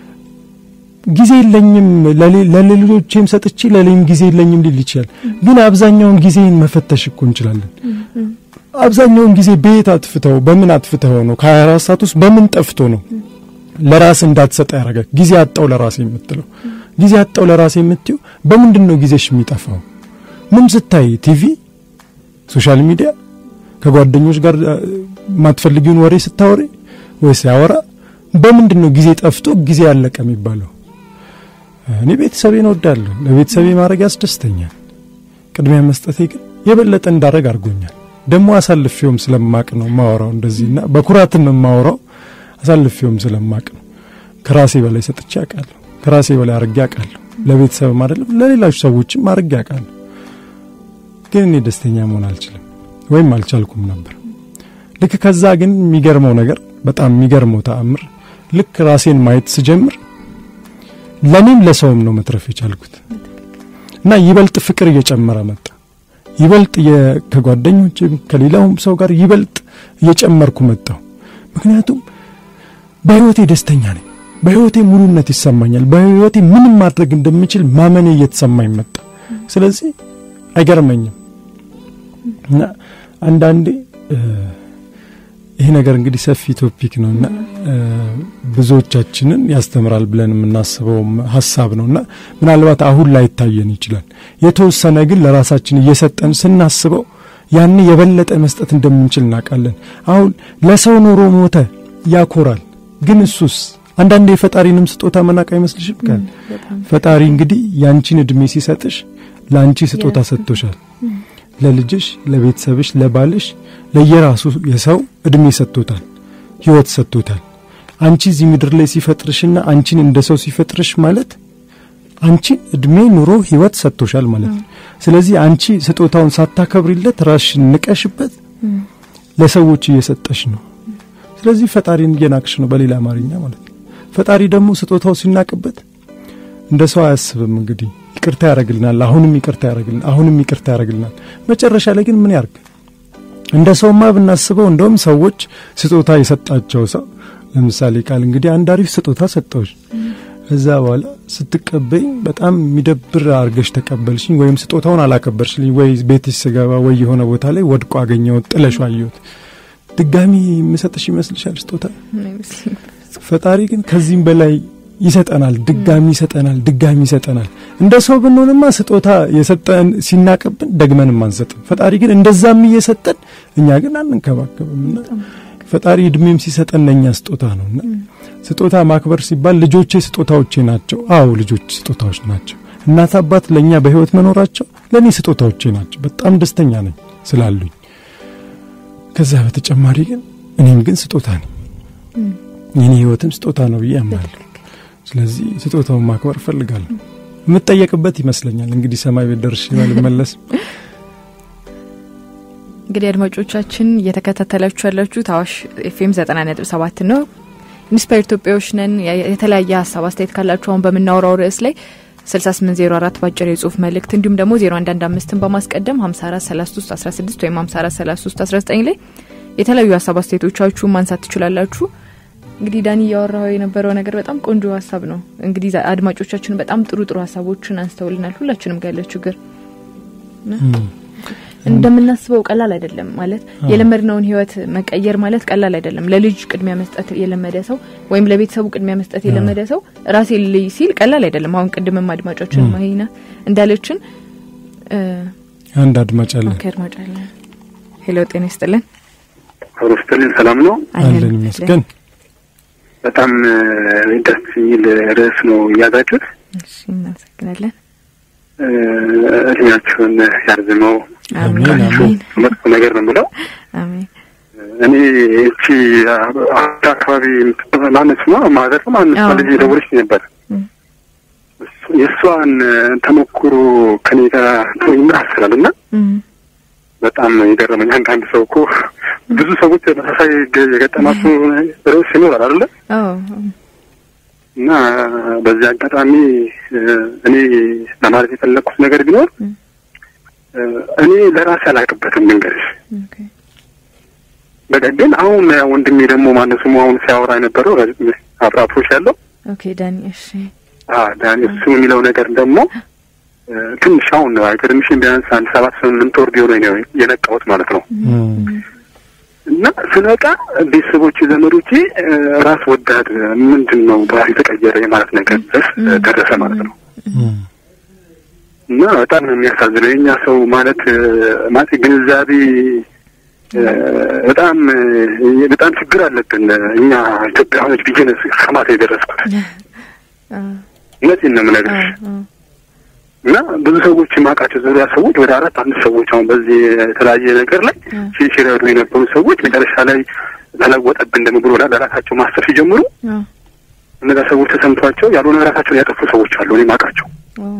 S2: ጊዜ የለኝም ለሌሎቼም ሰጥቼ ለሌም ጊዜ የለኝም ሊል ይችላል። ግን አብዛኛውን ጊዜን መፈተሽ እኮ እንችላለን። አብዛኛውን ጊዜ ቤት አጥፍተው በምን አጥፍተው ነው ከ24 ሰዓት ውስጥ በምን ጠፍቶ ነው ለራስ እንዳትሰጠ ያደረገ ጊዜ አጣው ለራሴ የምትለው ጊዜ አጣው ለራሴ የምትዩ በምንድን ነው ጊዜሽ የሚጠፋው? ምን ስታይ ቲቪ፣ ሶሻል ሚዲያ፣ ከጓደኞች ጋር የማትፈልጊውን ወሬ ስታወሪ ወይ ሲያወራ በምንድን ነው ጊዜ ጠፍቶ ጊዜ ያለቀ የሚባለው? እኔ ቤተሰቤን እወዳለሁ። ለቤተሰቤ ማድረግ ያስደስተኛል። ቅድሚያ መስጠቴ ግን የበለጠ እንዳረግ አድርጎኛል። ደግሞ አሳልፌውም ስለማቅ ነው ማወራው እንደዚህና በኩራትን ነው ማወራው አሳልፌውም ስለማቅ ነው። ከራሴ በላይ ሰጥቼ አውቃለሁ። ከራሴ በላይ አድርጌ አውቃለሁ። ለቤተሰብም አይደለም ለሌሎች ሰዎችም አድርጌ አውቃለሁ። ግን እኔ ደስተኛ መሆን አልችልም ወይም አልቻልኩም ነበር። ልክ ከዛ ግን የሚገርመው ነገር በጣም የሚገርመው ተአምር ልክ ራሴን ማየት ስጀምር ለኔም ለሰውም ነው መትረፍ የቻልኩት እና ይበልጥ ፍቅር እየጨመረ መጣ። ይበልጥ ከጓደኞችም ከሌላውም ሰው ጋር ይበልጥ እየጨመርኩ መጣሁ። ምክንያቱም በህይወቴ ደስተኛ ነኝ። በህይወቴ ሙሉነት ይሰማኛል። በህይወቴ ምንም ማድረግ እንደምችል ማመኔ እየተሰማኝ መጣ። ስለዚህ አይገርመኝም እና አንዳንዴ ይሄ ነገር እንግዲህ ሰፊ ቶፒክ ነው እና ብዙዎቻችንን ያስተምራል ብለን የምናስበው ሀሳብ ነው እና ምናልባት አሁን ላይ ይታየን ይችላል። የተወሰነ ግን ለራሳችን እየሰጠን ስናስበው ያን የበለጠ መስጠት እንደምንችል እናውቃለን። አሁን ለሰው ኖሮ ሞተ ያኮራል። ግን እሱስ አንዳንድ የፈጣሪንም ስጦታ መናቅ አይመስልሽም? ካል ፈጣሪ እንግዲህ ያንቺን እድሜ ሲሰጥሽ ለአንቺ ስጦታ ሰጥቶሻል። ለልጅሽ፣ ለቤተሰብሽ፣ ለባልሽ ለየራሱ የሰው እድሜ ሰጥቶታል፣ ህይወት ሰጥቶታል። አንቺ እዚህ ምድር ላይ ሲፈጥርሽና አንቺን እንደ ሰው ሲፈጥርሽ ማለት አንቺን እድሜ ኑሮ ህይወት ሰጥቶሻል ማለት ነው። ስለዚህ አንቺ ስጦታውን ሳታከብሪለት ራስሽን ንቀሽበት ለሰዎች እየሰጠሽ ነው። ስለዚህ ፈጣሪን እየናቅሽ ነው፣ በሌላ አማርኛ ማለት ነው። ፈጣሪ ደግሞ ስጦታው ሲናቅበት እንደ ሰው አያስብም። እንግዲህ ይቅርታ ያደርግልናል፣ አሁንም ይቅርታ ያደርግልናል፣ አሁንም ይቅርታ ያደርግልናል። መጨረሻ ላይ ግን ምን ያርግ? እንደ ሰውማ ብናስበው እንደውም ሰዎች ስጦታ የሰጣቸው ሰው ለምሳሌ ቃል እንግዲህ አንድ አሪፍ ስጦታ ሰጠዎች እዛ በኋላ ስትቀበኝ በጣም የሚደብር አርገሽ ተቀበልሽኝ፣ ወይም ስጦታውን አላከበርሽልኝ፣ ወይ ቤትሽ ስገባ ወይ የሆነ ቦታ ላይ ወድቆ አገኘሁት፣ ጥለሽ አየሁት። ድጋሚ የምሰጥሽ ይመስልሻል ስጦታ? ፈጣሪ ግን ከዚህም በላይ ይሰጠናል፣ ድጋሚ ይሰጠናል፣ ድጋሚ ይሰጠናል። እንደ ሰው ብንሆንማ ስጦታ የሰጠን ሲናቅብን ደግመንም አንሰጥም። ፈጣሪ ግን እንደዛም እየሰጠን እኛ ግን አንንከባከብምና ፈጣሪ እድሜም ሲሰጠን ለእኛ ስጦታ ነውና ስጦታ ማክበር ሲባል ልጆቼ ስጦታዎቼ ናቸው። አዎ ልጆች ስጦታዎች ናቸው። እናት አባት ለእኛ በህይወት መኖራቸው ለእኔ ስጦታዎቼ ናቸው። በጣም ደስተኛ ነኝ ስላሉኝ። ከዛ በተጨማሪ ግን እኔም ግን ስጦታ ነኝ። የኔ ህይወትም ስጦታ ነው ብዬ አምናለሁ። ስለዚህ ስጦታውን ማክበር እፈልጋለሁ። የምጠየቅበት ይመስለኛል እንግዲህ ሰማይ ቤት ደርሼ ባልመለስ።
S1: እንግዲህ አድማጮቻችን እየተከታተላችሁ ያላችሁት አዋሽ ኤፍኤም ዘጠና ነጥብ ሰባት ነው። ኢንስፓየር ኢትዮጵያዎች ነን። የተለያየ ሀሳብ አስተያየት ካላችሁ አሁን በምናወራው ርዕስ ላይ 6804 በአጭር የጽሁፍ መልእክት እንዲሁም ደግሞ 0115ን በማስቀደም 543316 ወይም 543319 ላይ የተለያዩ ሀሳብ አስተያየቶቻችሁ ማንሳት ትችላላችሁ። እንግዲህ ዳኒ እያወራው የነበረው ነገር በጣም ቆንጆ ሀሳብ ነው። እንግዲህ አድማጮቻችን በጣም ጥሩ ጥሩ ሀሳቦችን አንስተውልናል። ሁላችንም ጋር ያለ ችግር እንደምናስበው ቀላል አይደለም። ማለት የለመድነውን ህይወት መቀየር ማለት ቀላል አይደለም። ለልጅ ቅድሚያ መስጠት የለመደ ሰው ወይም ለቤተሰቡ ቅድሚያ መስጠት የለመደ ሰው ራሴ ልይ ሲል ቀላል አይደለም። አሁን ቅድምም አድማጫችን ማሂና እንዳለችን
S2: አንድ አድማጭ አለን።
S1: አድማጭ አለን። ሄሎ ጤና ይስጥልን።
S5: ሩስትልን ሰላም ነው
S2: አለን ይመስገን።
S5: በጣም ደስ የሚል ርዕስ ነው እያዛችሁት።
S1: እሺ እናመሰግናለን።
S5: እድሜያችሁን ያርዝመው።
S1: አሜን አሜን
S5: መጥፎ ነገር ነው ብለው
S1: አሜን።
S5: እኔ እቺ አካባቢ ማነች ነው ማዘር ማነች
S1: አዎ።
S5: ልጅ ደውለች ነበር።
S1: እም።
S5: እሱ- የእሷን ተሞክሮ ከኔ ጋር ይመሳሰላል እና
S1: እም፣
S5: በጣም የገረመኝ አንዳንድ ሰው እኮ ብዙ ሰዎች ተመሳሳይ ገ- የገጠማቸው ርዕስ ይኖራል አይደለ?
S1: አዎ
S5: እና በዚህ አጋጣሚ እ፣ እኔ ለማለት የፈለግኩት ነገር ቢኖር
S1: እም።
S5: እ፣ እኔ ለራሴ አላውቅበትም ልንገርሽ።
S1: ኦኬ
S5: በቃ ግን አሁን ያ ወንድሜ ደግሞ ማነው ስሙ አሁን ሲያወራ የነበረው አብራቶች ያለው
S1: ኦኬ ዳኒ እሺ
S5: አ ዳኒ እሱ የሚለው ነገር ደግሞ እ፣ ትንሽ አሁን ነው አይገርምሽም? ቢያንስ አንድ ሰባት ስምንት ወር ቢሆን ነው የነቃሁት ማለት ነው።
S2: እም፣
S5: እና ስነቃ ቤተሰቦች ዘመዶቼ እ፣ ራስ ወዳድ ምንድን ነው ባህሪ ተቀየረ የማለት ነገር ድረስ እ፣ ደረሰ ማለት ነው።
S2: እም፣
S5: እና በጣም ነው የሚያሳዝነው የእኛ ሰው ማለት እ፣ ማለት ግንዛቤ እ፣ በጣም እ፣ በጣም ችግር አለብን እኛ ኢትዮጵያውያኖች ብዬ ነው እስከ ማታ የደረስኩት።
S1: አዎ
S5: እውነቴን ነው የምነግርሽ።
S1: አዎ
S5: እና ብዙ ሰዎች የማውቃቸው ዙሪያ ሰዎች ወደ አራት አምስት ሰዎች አሁን በዚህ የተለያየ ነገር ላይ
S1: አዎ
S5: ሲ- ሲረዱ የነበሩ ሰዎች መጨረሻ ላይ ተለወጠብን ደግሞ ብሎ ለራሳቸው ማሰብ ሲጀምሩ
S1: አዎ
S5: እነዛ ሰዎች ተሰምቷቸው ያልሆነ ራሳቸውን ያጠፉ ሰዎች አሉ። እኔ የማውቃቸው
S1: አዎ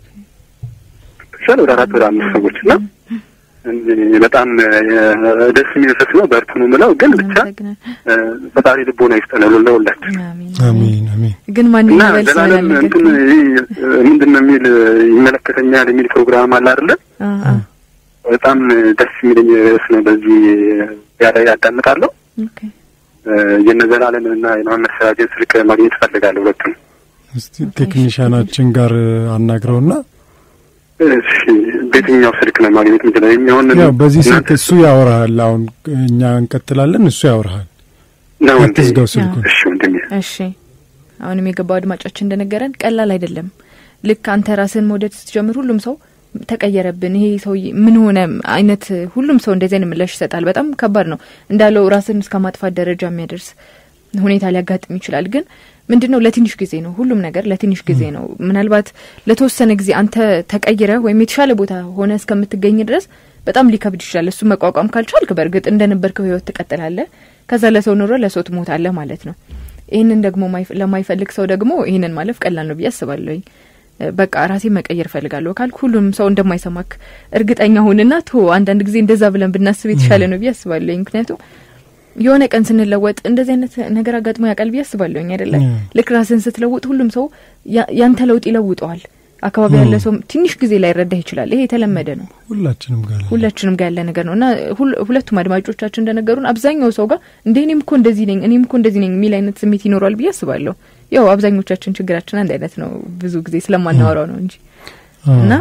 S5: ይሻል ወደ አራት ወደ አምስት ሰዎች እና እኔ በጣም እ፣ ደስ የሚል ርዕስ ነው። በርቱ ነው የምለው። ግን ብቻ
S1: እናመሰግናለን።
S5: እ፣ ፈጣሪ ልቦና ይስጠን ለሁላችን
S1: አሜን
S2: አሜን አሜን።
S1: ግን ማን
S5: እና
S1: ይበል
S5: ዘላለም
S1: ስላለ
S5: እንትን ይህ ምንድን ነው የሚል ይመለከተኛል የሚል ፕሮግራም አለ አይደለ?
S1: አዎ
S5: በጣም ደስ የሚለኝ ርዕስ ነው። በዚህ ያለ ያዳምጣለሁ።
S1: ኦኬ
S5: የነ ዘላለምን እና የመሀመድ ሰራጀን ስልክ ማግኘት እፈልጋለሁ ሁለቱም።
S2: እስቲ ቴክኒሻናችን ጋር አናግረውና
S5: እሺ በየትኛው ስልክ ነው ማግኘት የምችለው? የኛውን
S2: ያው በዚህ ስልክ
S5: እናንተ-
S2: እሱ ያወራሃል። አሁን እኛ እንቀጥላለን፣ እሱ ያወራሃል።
S5: ነው እንዴ?
S2: አትዝጋው ስልኩን።
S5: እሺ ወንድሜ
S1: እሺ አሁንም የገባው አድማጫችን እንደነገረን ቀላል አይደለም። ልክ አንተ ራስን መውደድ ስትጀምር ሁሉም ሰው ተቀየረብን፣ ይሄ ሰው ምን ሆነ አይነት ሁሉም ሰው እንደዚህ አይነት ምላሽ ይሰጣል። በጣም ከባድ ነው እንዳለው ራስን እስከ ማጥፋት ደረጃ የሚያደርስ ሁኔታ ሊያጋጥም ይችላል። ግን ምንድን ነው ለትንሽ ጊዜ ነው፣ ሁሉም ነገር ለትንሽ ጊዜ ነው። ምናልባት ለተወሰነ ጊዜ አንተ ተቀይረ ወይም የተሻለ ቦታ ሆነ እስከምትገኝ ድረስ በጣም ሊከብድ ይችላል። እሱ መቋቋም ካልቻልክ በእርግጥ እንደነበርከው ህይወት ትቀጥላለህ። ከዛ ለሰው ኑሮ ለሰው ትሞታለህ ማለት ነው። ይህንን ደግሞ ማይፍ- ለማይፈልግ ሰው ደግሞ ይህንን ማለፍ ቀላል ነው ብዬ አስባለሁኝ። እ፣ በቃ ራሴ መቀየር እፈልጋለሁ ካልክ ሁሉም ሰው እንደማይሰማክ እርግጠኛ ሁንና ቶ አንዳንድ ጊዜ እንደዛ ብለን ብናስብ የተሻለ ነው ብዬ አስባለሁኝ። ምክንያቱም የሆነ ቀን ስንለወጥ እንደዚህ አይነት ነገር አጋጥሞ ያውቃል ብዬ አስባለሁኝ አይደለ?
S2: ያ።
S1: ልክ ራስን ስትለውጥ ሁሉም ሰው ያ- ያንተ ለውጥ ይለውጠዋል። አካባቢ ያለ ሰው ትንሽ ጊዜ ላይ ረዳህ ይችላል። ይሄ የተለመደ ነው።
S2: ሁላችንም ጋር አለ።
S1: ሁላችንም ጋር ያለ ነገር ነው እና ሁል- ሁለቱም አድማጮቻችን እንደነገሩን አብዛኛው ሰው ጋር እንደ እኔም እኮ እንደዚህ ነኝ እኔም እኮ እንደዚህ ነኝ የሚል አይነት ስሜት ይኖረዋል ብዬ አስባለሁ። ያው አብዛኞቻችን ችግራችን አንድ አይነት ነው፣ ብዙ ጊዜ ስለማናወራው ነው እንጂ
S2: አዎ።
S1: እና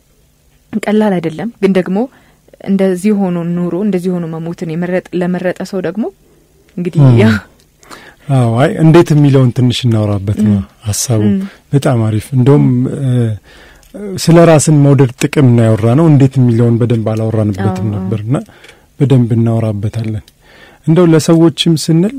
S1: ቀላል አይደለም። ግን ደግሞ እንደዚህ ሆኖ ኑሮ እንደዚህ ሆኖ መሞትን የመረጥ ለመረጠ ሰው ደግሞ እንግዲህ
S2: ም።
S1: ያ
S2: አዎ አይ እንዴት የሚለውን ትንሽ እናወራበት ነው ሀሳቡ። በጣም አሪፍ። እንደውም ስለ ራስን መውደድ ጥቅም ነው ያወራ ነው። እንዴት የሚለውን በደንብ አላወራንበትም
S1: አዎ፣ አዎ።
S2: ነበርና በደንብ እናወራበታለን። እንደው ለሰዎችም ስንል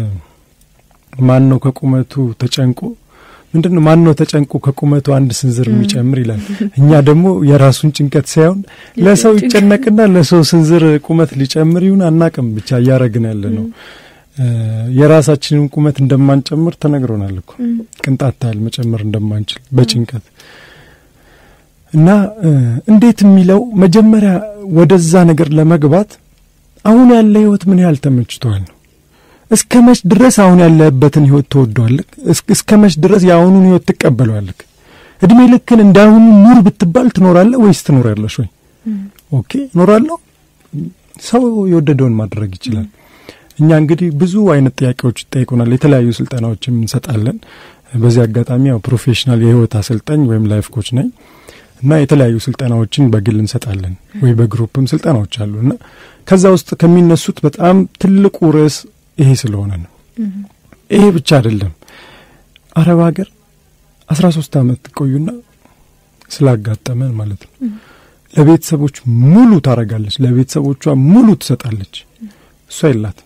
S2: ማን ነው ከቁመቱ ተጨንቆ ምንድን ነው ማን ነው ተጨንቆ ከቁመቱ አንድ ስንዝር የሚጨምር ይላል። እኛ ደግሞ የራሱን ጭንቀት ሳይሆን ለሰው
S1: ጭንቀት-
S2: ይጨነቅና ለሰው ስንዝር ቁመት ሊጨምር ይሁን አናቅም፣ ብቻ እያረግን ያለ ነው። የራሳችንን ቁመት እንደማንጨምር ተነግሮናል እኮ ቅንጣት ታህል መጨመር እንደማንችል በጭንቀት እና እንዴት የሚለው መጀመሪያ ወደዛ ነገር ለመግባት አሁን ያለ ህይወት ምን ያህል ተመችቷል ነው። እስከ መች ድረስ አሁን ያለበትን ህይወት ትወደዋለህ? እስከ መች ድረስ የአሁኑን ህይወት ትቀበለዋለህ? እድሜ ልክን እንዳሁኑ ኑር ብትባል ትኖራለህ ወይስ ትኖሪያለሽ ወይ? ኦኬ እኖራለሁ። ሰው የወደደውን ማድረግ ይችላል። እኛ እንግዲህ ብዙ አይነት ጥያቄዎች ይጠይቁናል። የተለያዩ ስልጠናዎችም እንሰጣለን። በዚህ አጋጣሚ ያው ፕሮፌሽናል የህይወት አሰልጣኝ ወይም ላይፍ ኮች ነኝ እና የተለያዩ ስልጠናዎችን በግል እንሰጣለን ወይ በግሩፕም ስልጠናዎች አሉ እና ከዛ ውስጥ ከሚነሱት በጣም ትልቁ ርዕስ ይሄ ስለሆነ ነው። ይሄ ብቻ አይደለም። አረብ ሀገር አስራ ሶስት አመት ቆዩና ስላጋጠመን ማለት ነው ለቤተሰቦች ሙሉ ታረጋለች፣ ለቤተሰቦቿ ሙሉ ትሰጣለች። እሷ የላትም።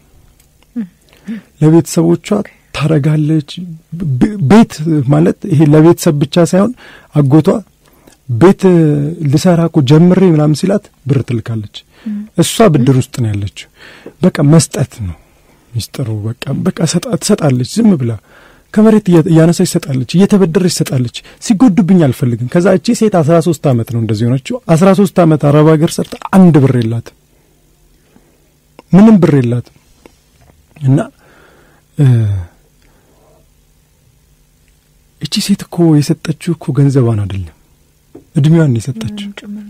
S2: ለቤተሰቦቿ ታረጋለች። ቤት ማለት ይሄ ለቤተሰብ ብቻ ሳይሆን አጎቷ ቤት ልሰራ እኮ ጀምሬ ምናምን ሲላት ብር ትልካለች። እሷ ብድር ውስጥ ነው ያለችው። በቃ መስጠት ነው ሚስጥሩ። በቃ በቃ ትሰጣለች ዝም ብላ ከመሬት እያነሳች ትሰጣለች፣ እየተበደረች ትሰጣለች። ሲጎዱብኝ አልፈልግም። ከዛ እቺ ሴት አስራ ሶስት አመት ነው እንደዚህ ሆነችው። አስራ ሶስት አመት አረብ ሀገር ሰርታ አንድ ብር የላትም፣ ምንም ብር የላትም። እና እቺ ሴት እኮ የሰጠችው እኮ ገንዘቧን አይደለም እድሜዋን የሰጠችው።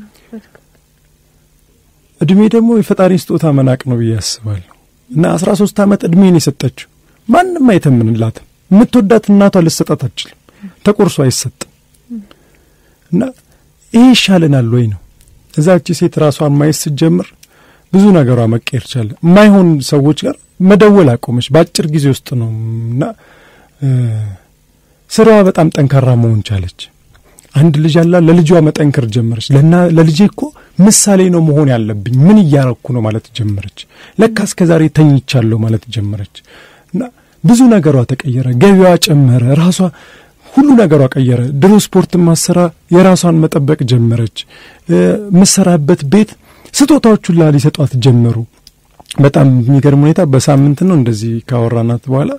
S2: እድሜ ደግሞ የፈጣሪ ስጦታ መናቅ ነው ብዬ አስባለሁ። እና አስራ ሶስት አመት እድሜን የሰጠችው ማንም አይተምንላትም። የምትወዳት እናቷ ልሰጣት አትችልም። ተቆርሶ አይሰጥም። እና ይሄ ይሻለናል ወይ ነው እዛች ሴት ራሷን ማየት ስትጀምር ብዙ ነገሯ መቀየር ቻለ። የማይሆን ሰዎች ጋር መደወል አቆመች በአጭር ጊዜ ውስጥ ነው እና ስራዋ በጣም ጠንካራ መሆን ቻለች። አንድ ልጅ አላ ለልጇ መጠንከር ጀመረች። ለና ለልጄ እኮ ምሳሌ ነው መሆን ያለብኝ ምን እያረኩ ነው ማለት ጀመረች። ለካ እስከ ዛሬ ተኝቻለሁ ማለት ጀመረች እና ብዙ ነገሯ ተቀየረ። ገቢዋ ጨመረ። ራሷ ሁሉ ነገሯ ቀየረ። ድሮ ስፖርት ማሰራ የራሷን መጠበቅ ጀመረች። የምሰራበት ቤት ስጦታዎች ሁላ ሊሰጧት ጀመሩ። በጣም የሚገርም ሁኔታ በሳምንት ነው እንደዚህ ካወራናት በኋላ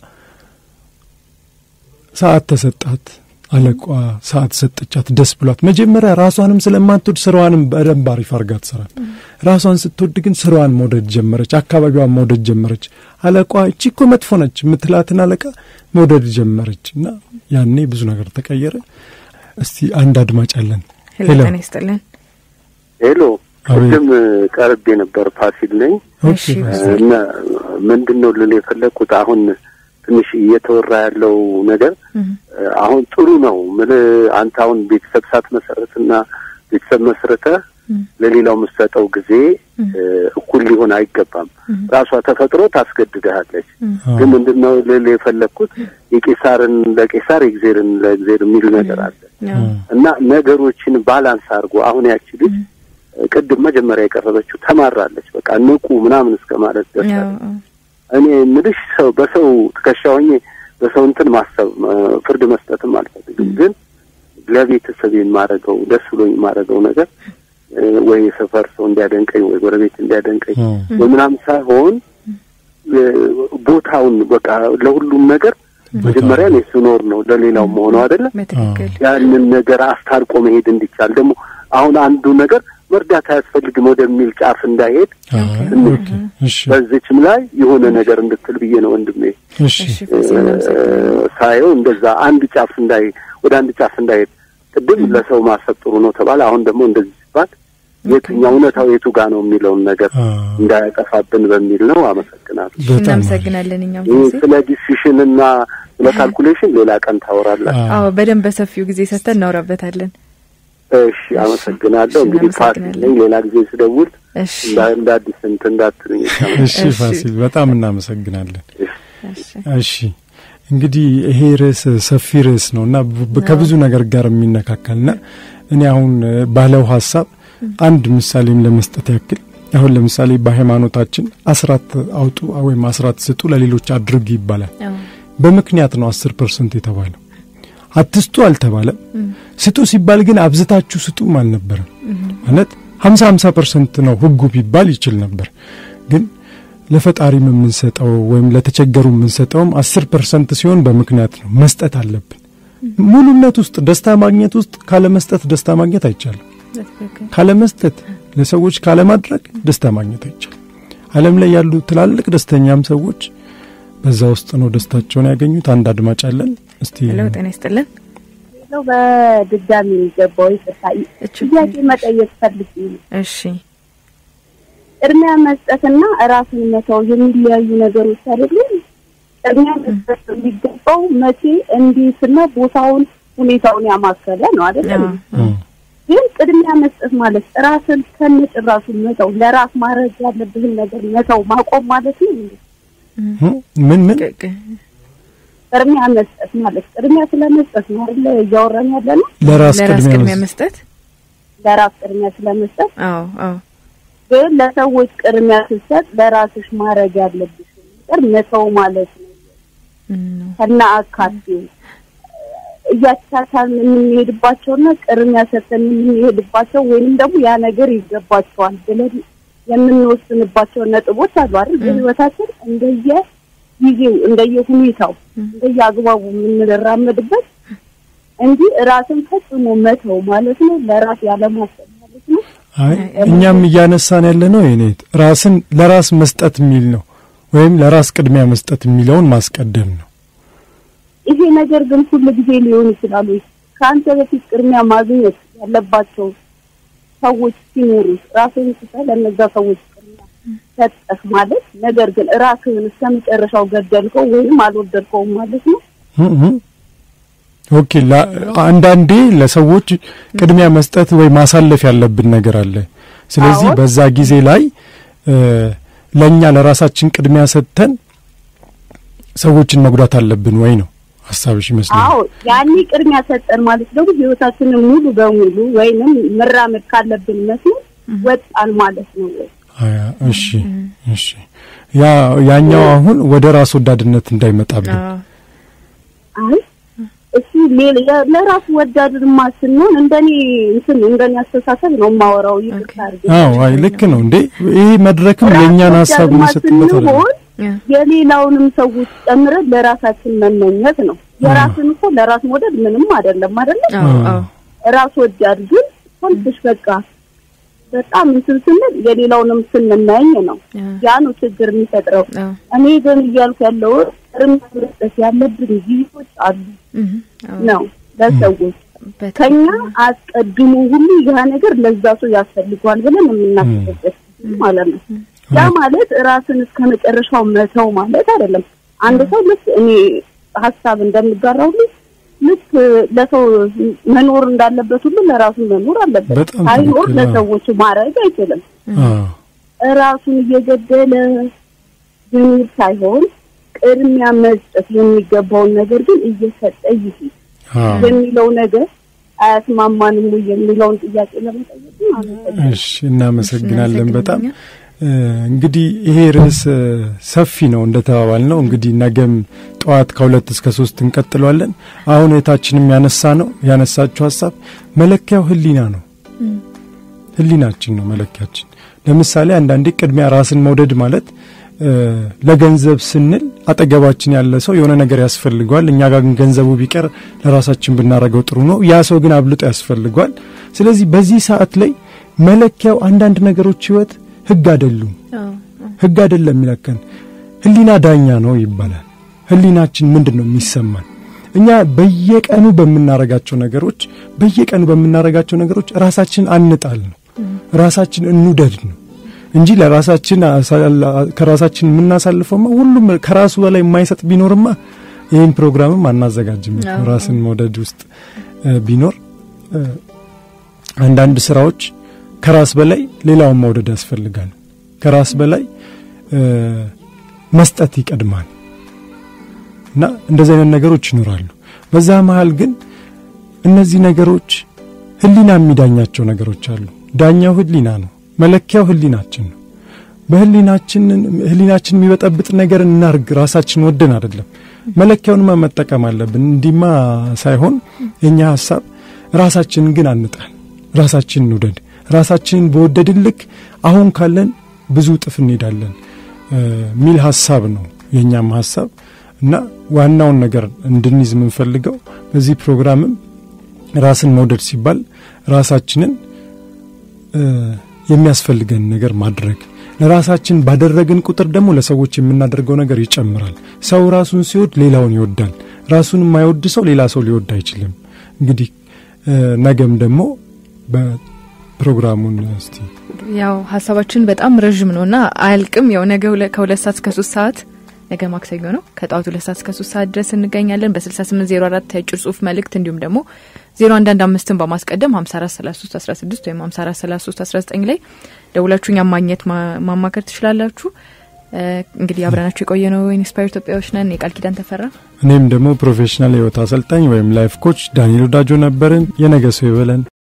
S2: ሰዓት ተሰጣት። አለቋ ሰዓት ሰጠቻት። ደስ ብሏት መጀመሪያ ራሷንም ስለማትወድ ስራዋንም በደንብ አሪፍ አርጋ ትሰራል። ራሷን ስትወድ ግን ስራዋን መውደድ ጀመረች። አካባቢዋን መውደድ ጀመረች። አለቋ እቺ እኮ መጥፎ ነች የምትላትን አለቃ መውደድ ጀመረች እና ያኔ ብዙ ነገር ተቀየረ። እስቲ አንድ አድማጭ አለን።
S1: ሄሎ ጤና ይስጥልን።
S5: ሄሎ ቅድም ቀርቤ ነበር። ፋሲል ነኝ እና ምንድን ነው ልል የፈለግኩት አሁን ትንሽ እየተወራ ያለው ነገር አሁን ጥሩ ነው። ምን አንተ አሁን ቤተሰብ ሳትመሰረትና ቤተሰብ መስረተ ለሌላው የምትሰጠው ጊዜ እኩል ሊሆን አይገባም። ራሷ ተፈጥሮ ታስገድድሃለች። ግን ምንድን ነው ልል የፈለግኩት የቄሳርን ለቄሳር የእግዜርን ለእግዜር የሚል ነገር አለ እና ነገሮችን ባላንስ አድርጎ አሁን ያቺ ልጅ ቅድም መጀመሪያ የቀረበችው ተማራለች። በቃ ንቁ ምናምን እስከ ማለት ደርሳለች። እኔ ምልሽ ሰው በሰው ትከሻ ሆኜ በሰው እንትን ማሰብ ፍርድ መስጠትም አልፈልግም። ግን ለቤተሰብ የማደርገው ደስ ብሎኝ የማደርገው ነገር ወይ የሰፈር ሰው እንዲያደንቀኝ ወይ ጎረቤት እንዲያደንቀኝ ወይ ምናምን ሳይሆን ቦታውን በቃ ለሁሉም ነገር መጀመሪያ እኔ ስኖር ነው ለሌላው መሆኑ አይደለ? ያንን ነገር አስታርቆ መሄድ እንዲቻል ደግሞ አሁን አንዱ ነገር መርዳት አያስፈልግም ወደሚል ጫፍ እንዳይሄድ በዚችም ላይ የሆነ ነገር እንድትል ብዬ ነው ወንድሜ ሳየው እንደዛ አንድ ጫፍ እንዳይ ወደ አንድ ጫፍ እንዳይሄድ ቅድም ለሰው ማሰብ ጥሩ ነው ተባለ። አሁን ደግሞ እንደዚህ ሲባል የትኛው እውነታው የቱ ጋ ነው የሚለውን ነገር እንዳያጠፋብን በሚል ነው። አመሰግናለሁ።
S1: እናመሰግናለን። እኛም
S5: ስለ ዲሲሽን እና ስለ ካልኩሌሽን ሌላ ቀን ታወራላችሁ።
S1: አዎ፣ በደንብ በሰፊው ጊዜ ሰጥተን እናወራበታለን።
S5: እሺ፣ አመሰግናለሁ። እንግዲህ ፋሲል ነኝ። ሌላ ጊዜ ስደውል እንደ አዲስ እንትን እንዳትሉኝ።
S2: እሺ ፋሲል፣ በጣም እናመሰግናለን። እሺ እንግዲህ ይሄ ርዕስ ሰፊ ርዕስ ነው እና ከብዙ ነገር ጋር የሚነካከልና እኔ አሁን ባለው ሀሳብ አንድ ምሳሌም ለመስጠት ያክል አሁን ለምሳሌ በሃይማኖታችን አስራት አውጡ ወይም አስራት ስጡ ለሌሎች አድርግ ይባላል። በምክንያት ነው አስር ፐርሰንት የተባለው። አትስጡ አልተባለም። ስጡ ሲባል ግን አብዝታችሁ ስጡም አልነበረም። ማለት ሀምሳ ሀምሳ ፐርሰንት ነው ህጉ ቢባል ይችል ነበር። ግን ለፈጣሪም የምንሰጠው ወይም ለተቸገሩ የምንሰጠውም አስር ፐርሰንት ሲሆን በምክንያት ነው። መስጠት አለብን። ሙሉነት ውስጥ ደስታ ማግኘት ውስጥ ካለመስጠት ደስታ ማግኘት አይቻልም። ካለመስጠት ለሰዎች ካለማድረግ ደስታ ማግኘት አይቻልም። ዓለም ላይ ያሉ ትላልቅ ደስተኛም ሰዎች በዛ ውስጥ ነው ደስታቸውን ያገኙት። አንድ አድማጭ አለን። እስቲ
S1: ሄሎ፣ ጤና ይስጥልን።
S6: ነው በድጋሚ የሚገባው ይቅርታ፣ ጥያቄ መጠየቅ ፈልጌ ነው።
S1: እሺ፣
S6: ቅድሚያ መስጠትና ራስን መተው የሚለያዩ ነገሮች አይደሉም። ቅድሚያ መስጠት የሚገባው መቼ፣ እንዴትና ቦታውን ሁኔታውን ያማከለ ነው አይደለም። ግን ቅድሚያ መስጠት ማለት ራስን ከነጭራሹ መተው፣ ለራስ ማድረግ ያለብህን ነገር መተው ማቆም ማለት ነው።
S2: ምን ምን
S6: ቅድሚያ መስጠት ማለት ቅድሚያ ስለመስጠት ነው አይደለ እያወራን ያለ ነው።
S2: ለራስ
S1: ለራስ ቅድሚያ
S2: ቅድሚያ
S1: መስጠት።
S6: ለራስ ቅድሚያ ስለመስጠት
S1: አዎ፣ አዎ፣
S6: ግን ለሰዎች ቅድሚያ ስትሰጥ ለራስሽ ማድረግ ያለብሽ ነገር መተው ማለት ነው።
S1: እም፣
S6: ከና አካቴው እያቻቻልን የምንሄድባቸውና ቅድሚያ ሰጥተን የምንሄድባቸው ወይንም ደግሞ ያ ነገር ይገባቸዋል ብለን የምንወስንባቸው ነጥቦች አሉ አይደል? በህይወታችን እንደየ ጊዜው እንደየ ሁኔታው እንደየ አግባቡ የምንራመድበት እንጂ ራስን ፈጽሞ መተው ማለት ነው ለራስ ያለማሰብ ማለት ነው።
S2: አይ እኛም እያነሳን ያለ ነው የኔት ራስን ለራስ መስጠት የሚል ነው ወይም ለራስ ቅድሚያ መስጠት የሚለውን ማስቀደም ነው።
S6: ይሄ ነገር ግን ሁሉ ጊዜ ሊሆን ይችላል ወይ? ከአንተ በፊት ቅድሚያ ማግኘት ያለባቸው ሰዎች ሲኖሩ ራስህን ስተህ ለእነዛ ሰዎች ቅድሚያ ሰጠህ ማለት ነገር ግን ራስህን እስከ መጨረሻው ገደልከው ወይም አልወደድከውም ማለት ነው።
S2: እም እም። ኦኬ ላ- አንዳንዴ ለሰዎች ቅድሚያ መስጠት ወይ ማሳለፍ ያለብን ነገር አለ። ስለዚህ
S6: አዎ።
S2: በዛ ጊዜ ላይ እ፣ ለእኛ ለራሳችን ቅድሚያ ሰጥተን ሰዎችን መጉዳት አለብን ወይ ነው ሀሳብሽ ይመስለኛል።
S6: አዎ ያኔ ቅድሚያ ሰጠን ማለት ደግሞ ህይወታችንን ሙሉ በሙሉ ወይንም መራመድ ካለብን መስመር ወጣን ማለት ነው ወይ?
S2: አያ፣ እሺ እሺ። ያ ያኛው አሁን ወደ ራስ ወዳድነት እንዳይመጣብን
S1: አዎ፣
S6: አይ እሱ ሌላ ያ- ለራሱ ወዳድማ ስንሆን እንደኔ እንትን እንደኔ አስተሳሰብ ነው የማወራው። ይቅርታ አድርጌ
S2: አዎ፣ አይ ልክ ነው እንዴ። ይሄ መድረክም የእኛን ሀሳብ
S6: ወዳድማ
S2: የሚሰጥበት አለ።
S6: ስንሆን
S1: ያ፣
S6: የሌላውንም ሰዎች ጨምረን ለራሳችን መመኘት ነው። የራስን እኮ ለራስ መውደድ ምንም አይደለም አይደለም።
S1: አዎ፣ አዎ፣
S6: ራስ ወዳድ ግን ሰልፍሽ በቃ በጣም እንትን ስንል የሌላውንም ስንመኝ ነው።
S1: ያ፣
S6: ያ ነው ችግር የሚፈጥረው።
S1: አዎ፣
S6: እኔ ግን እያልኩ ያለው እርምት መስጠት ያለብን ጊዜዎች አሉ
S1: እም፣ አዎ፣
S6: ነው ለሰዎች
S1: በትክክል።
S6: ከኛ አስቀድሞ ሁሉ ያ ነገር ለዛ ሰው ያስፈልገዋል ብለን የምናስብበት ጊዜ ማለት ነው። ያ ማለት ራስን እስከ መጨረሻው መተው ማለት አይደለም። አንድ ሰው ልክ እኔ ሀሳብ እንደምጋራው ሁሉ ልክ ለሰው መኖር እንዳለበት ሁሉ ለራሱ መኖር አለበት።
S2: በጣም
S6: ሳይኖር
S2: ትክክል፣ አዎ።
S6: ለሰዎች ማድረግ አይችልም።
S2: አዎ
S6: ራሱን እየገደለ መኖር ሳይሆን ቅድሚያ መስጠት የሚገባውን ነገር ግን እየሰጠ ይሄድ
S2: አዎ።
S6: የሚለው ነገር አያስማማንም ወይ የሚለውን ጥያቄ ለመጠየቅ ነው። አመሰግናለሁ።
S2: እሺ እናመሰግናለን በጣም
S1: እናመሰግናለን።
S2: እ፣ እንግዲህ ይሄ ርዕስ እ፣ ሰፊ ነው እንደተባባል ነው እንግዲህ ነገም ጠዋት ከሁለት እስከ ሶስት እንቀጥለዋለን። አሁን የታችንም ያነሳ ነው ያነሳችው ሀሳብ መለኪያው ህሊና ነው። ህሊናችን ነው መለኪያችን። ለምሳሌ አንዳንዴ ቅድሚያ ራስን መውደድ ማለት እ፣ ለገንዘብ ስንል አጠገባችን ያለ ሰው የሆነ ነገር ያስፈልገዋል። እኛ ጋር ግን ገንዘቡ ቢቀር ለራሳችን ብናረገው ጥሩ ነው። ያ ሰው ግን አብልጦ ያስፈልገዋል። ስለዚህ በዚህ ሰዓት ላይ መለኪያው አንዳንድ ነገሮች ህይወት ህግ አይደሉም።
S1: አዎ፣
S2: ህግ አይደለም የሚለከን ህሊና ዳኛ ነው ይባላል። ህሊናችን ምንድን ነው የሚሰማን? እኛ በየቀኑ በምናረጋቸው ነገሮች በየቀኑ በምናረጋቸው ነገሮች ራሳችን አንጣል ነው ራሳችን እንውደድ ነው እንጂ ለራሳችን አሳ- ከራሳችን የምናሳልፈውማ ሁሉም ከራሱ በላይ የማይሰጥ ቢኖርማ ይህን ፕሮግራምም አናዘጋጅም።
S1: አዎ።
S2: ራስን መውደድ ውስጥ እ፣ ቢኖር እ፣ አንዳንድ ስራዎች ከራስ በላይ ሌላውን መውደድ ያስፈልጋል። ከራስ በላይ እ፣ መስጠት ይቀድማል እና እንደዚህ አይነት ነገሮች ይኖራሉ። በዛ መሀል ግን እነዚህ ነገሮች ህሊና የሚዳኛቸው ነገሮች አሉ። ዳኛው ህሊና ነው። መለኪያው ህሊናችን ነው። በህሊናችን ህሊናችን የሚበጠብጥ ነገር እናርግ ራሳችን ወደን አይደለም። መለኪያውንማ መጠቀም አለብን። እንዲማ ሳይሆን የኛ ሀሳብ ራሳችንን ግን አንጣል፣ ራሳችንን እንውደድ። ራሳችንን በወደድን ልክ አሁን ካለን ብዙ እጥፍ እንሄዳለን። የሚል ሀሳብ ነው የእኛም ሀሳብ እና ዋናውን ነገር እንድንይዝ የምንፈልገው በዚህ ፕሮግራምም ራስን መውደድ ሲባል ራሳችንን የሚያስፈልገን ነገር ማድረግ ለራሳችን ባደረግን ቁጥር ደግሞ ለሰዎች የምናደርገው ነገር ይጨምራል። ሰው ራሱን ሲወድ ሌላውን ይወዳል። ራሱን የማይወድ ሰው ሌላ ሰው ሊወድ አይችልም። እንግዲህ ነገም ደግሞ በፕሮግራሙን እስቲ
S1: ያው ሀሳባችን በጣም ረዥም ነው እና አያልቅም። ያው ነገ ከሁለት ሰዓት እስከ ሶስት ሰዓት ነገ ማክሰኞ ነው ከጠዋቱ ሁለት ሰዓት እስከ ሶስት ሰዓት ድረስ እንገኛለን። በስልሳ ስምንት ዜሮ አራት የአጭር ጽሁፍ መልእክት እንዲሁም ደግሞ ዜሮ አንዳንድ አምስትን በማስቀደም ሀምሳ አራት ሰላሳ ሶስት አስራ ስድስት ወይም ሀምሳ አራት ሰላሳ ሶስት አስራ ዘጠኝ ላይ ደውላችሁ እኛም ማግኘት ማማከር ትችላላችሁ። እንግዲህ አብረናችሁ የቆየ ነው ኢንስፓየር ኢትዮጵያዎች ነን። የቃል ኪዳን ተፈራ፣
S2: እኔም ደግሞ ፕሮፌሽናል የህይወት አሰልጣኝ ወይም ላይፍ ኮች ዳንኤል ወዳጆ ነበርን። የነገ ሰው ይበለን።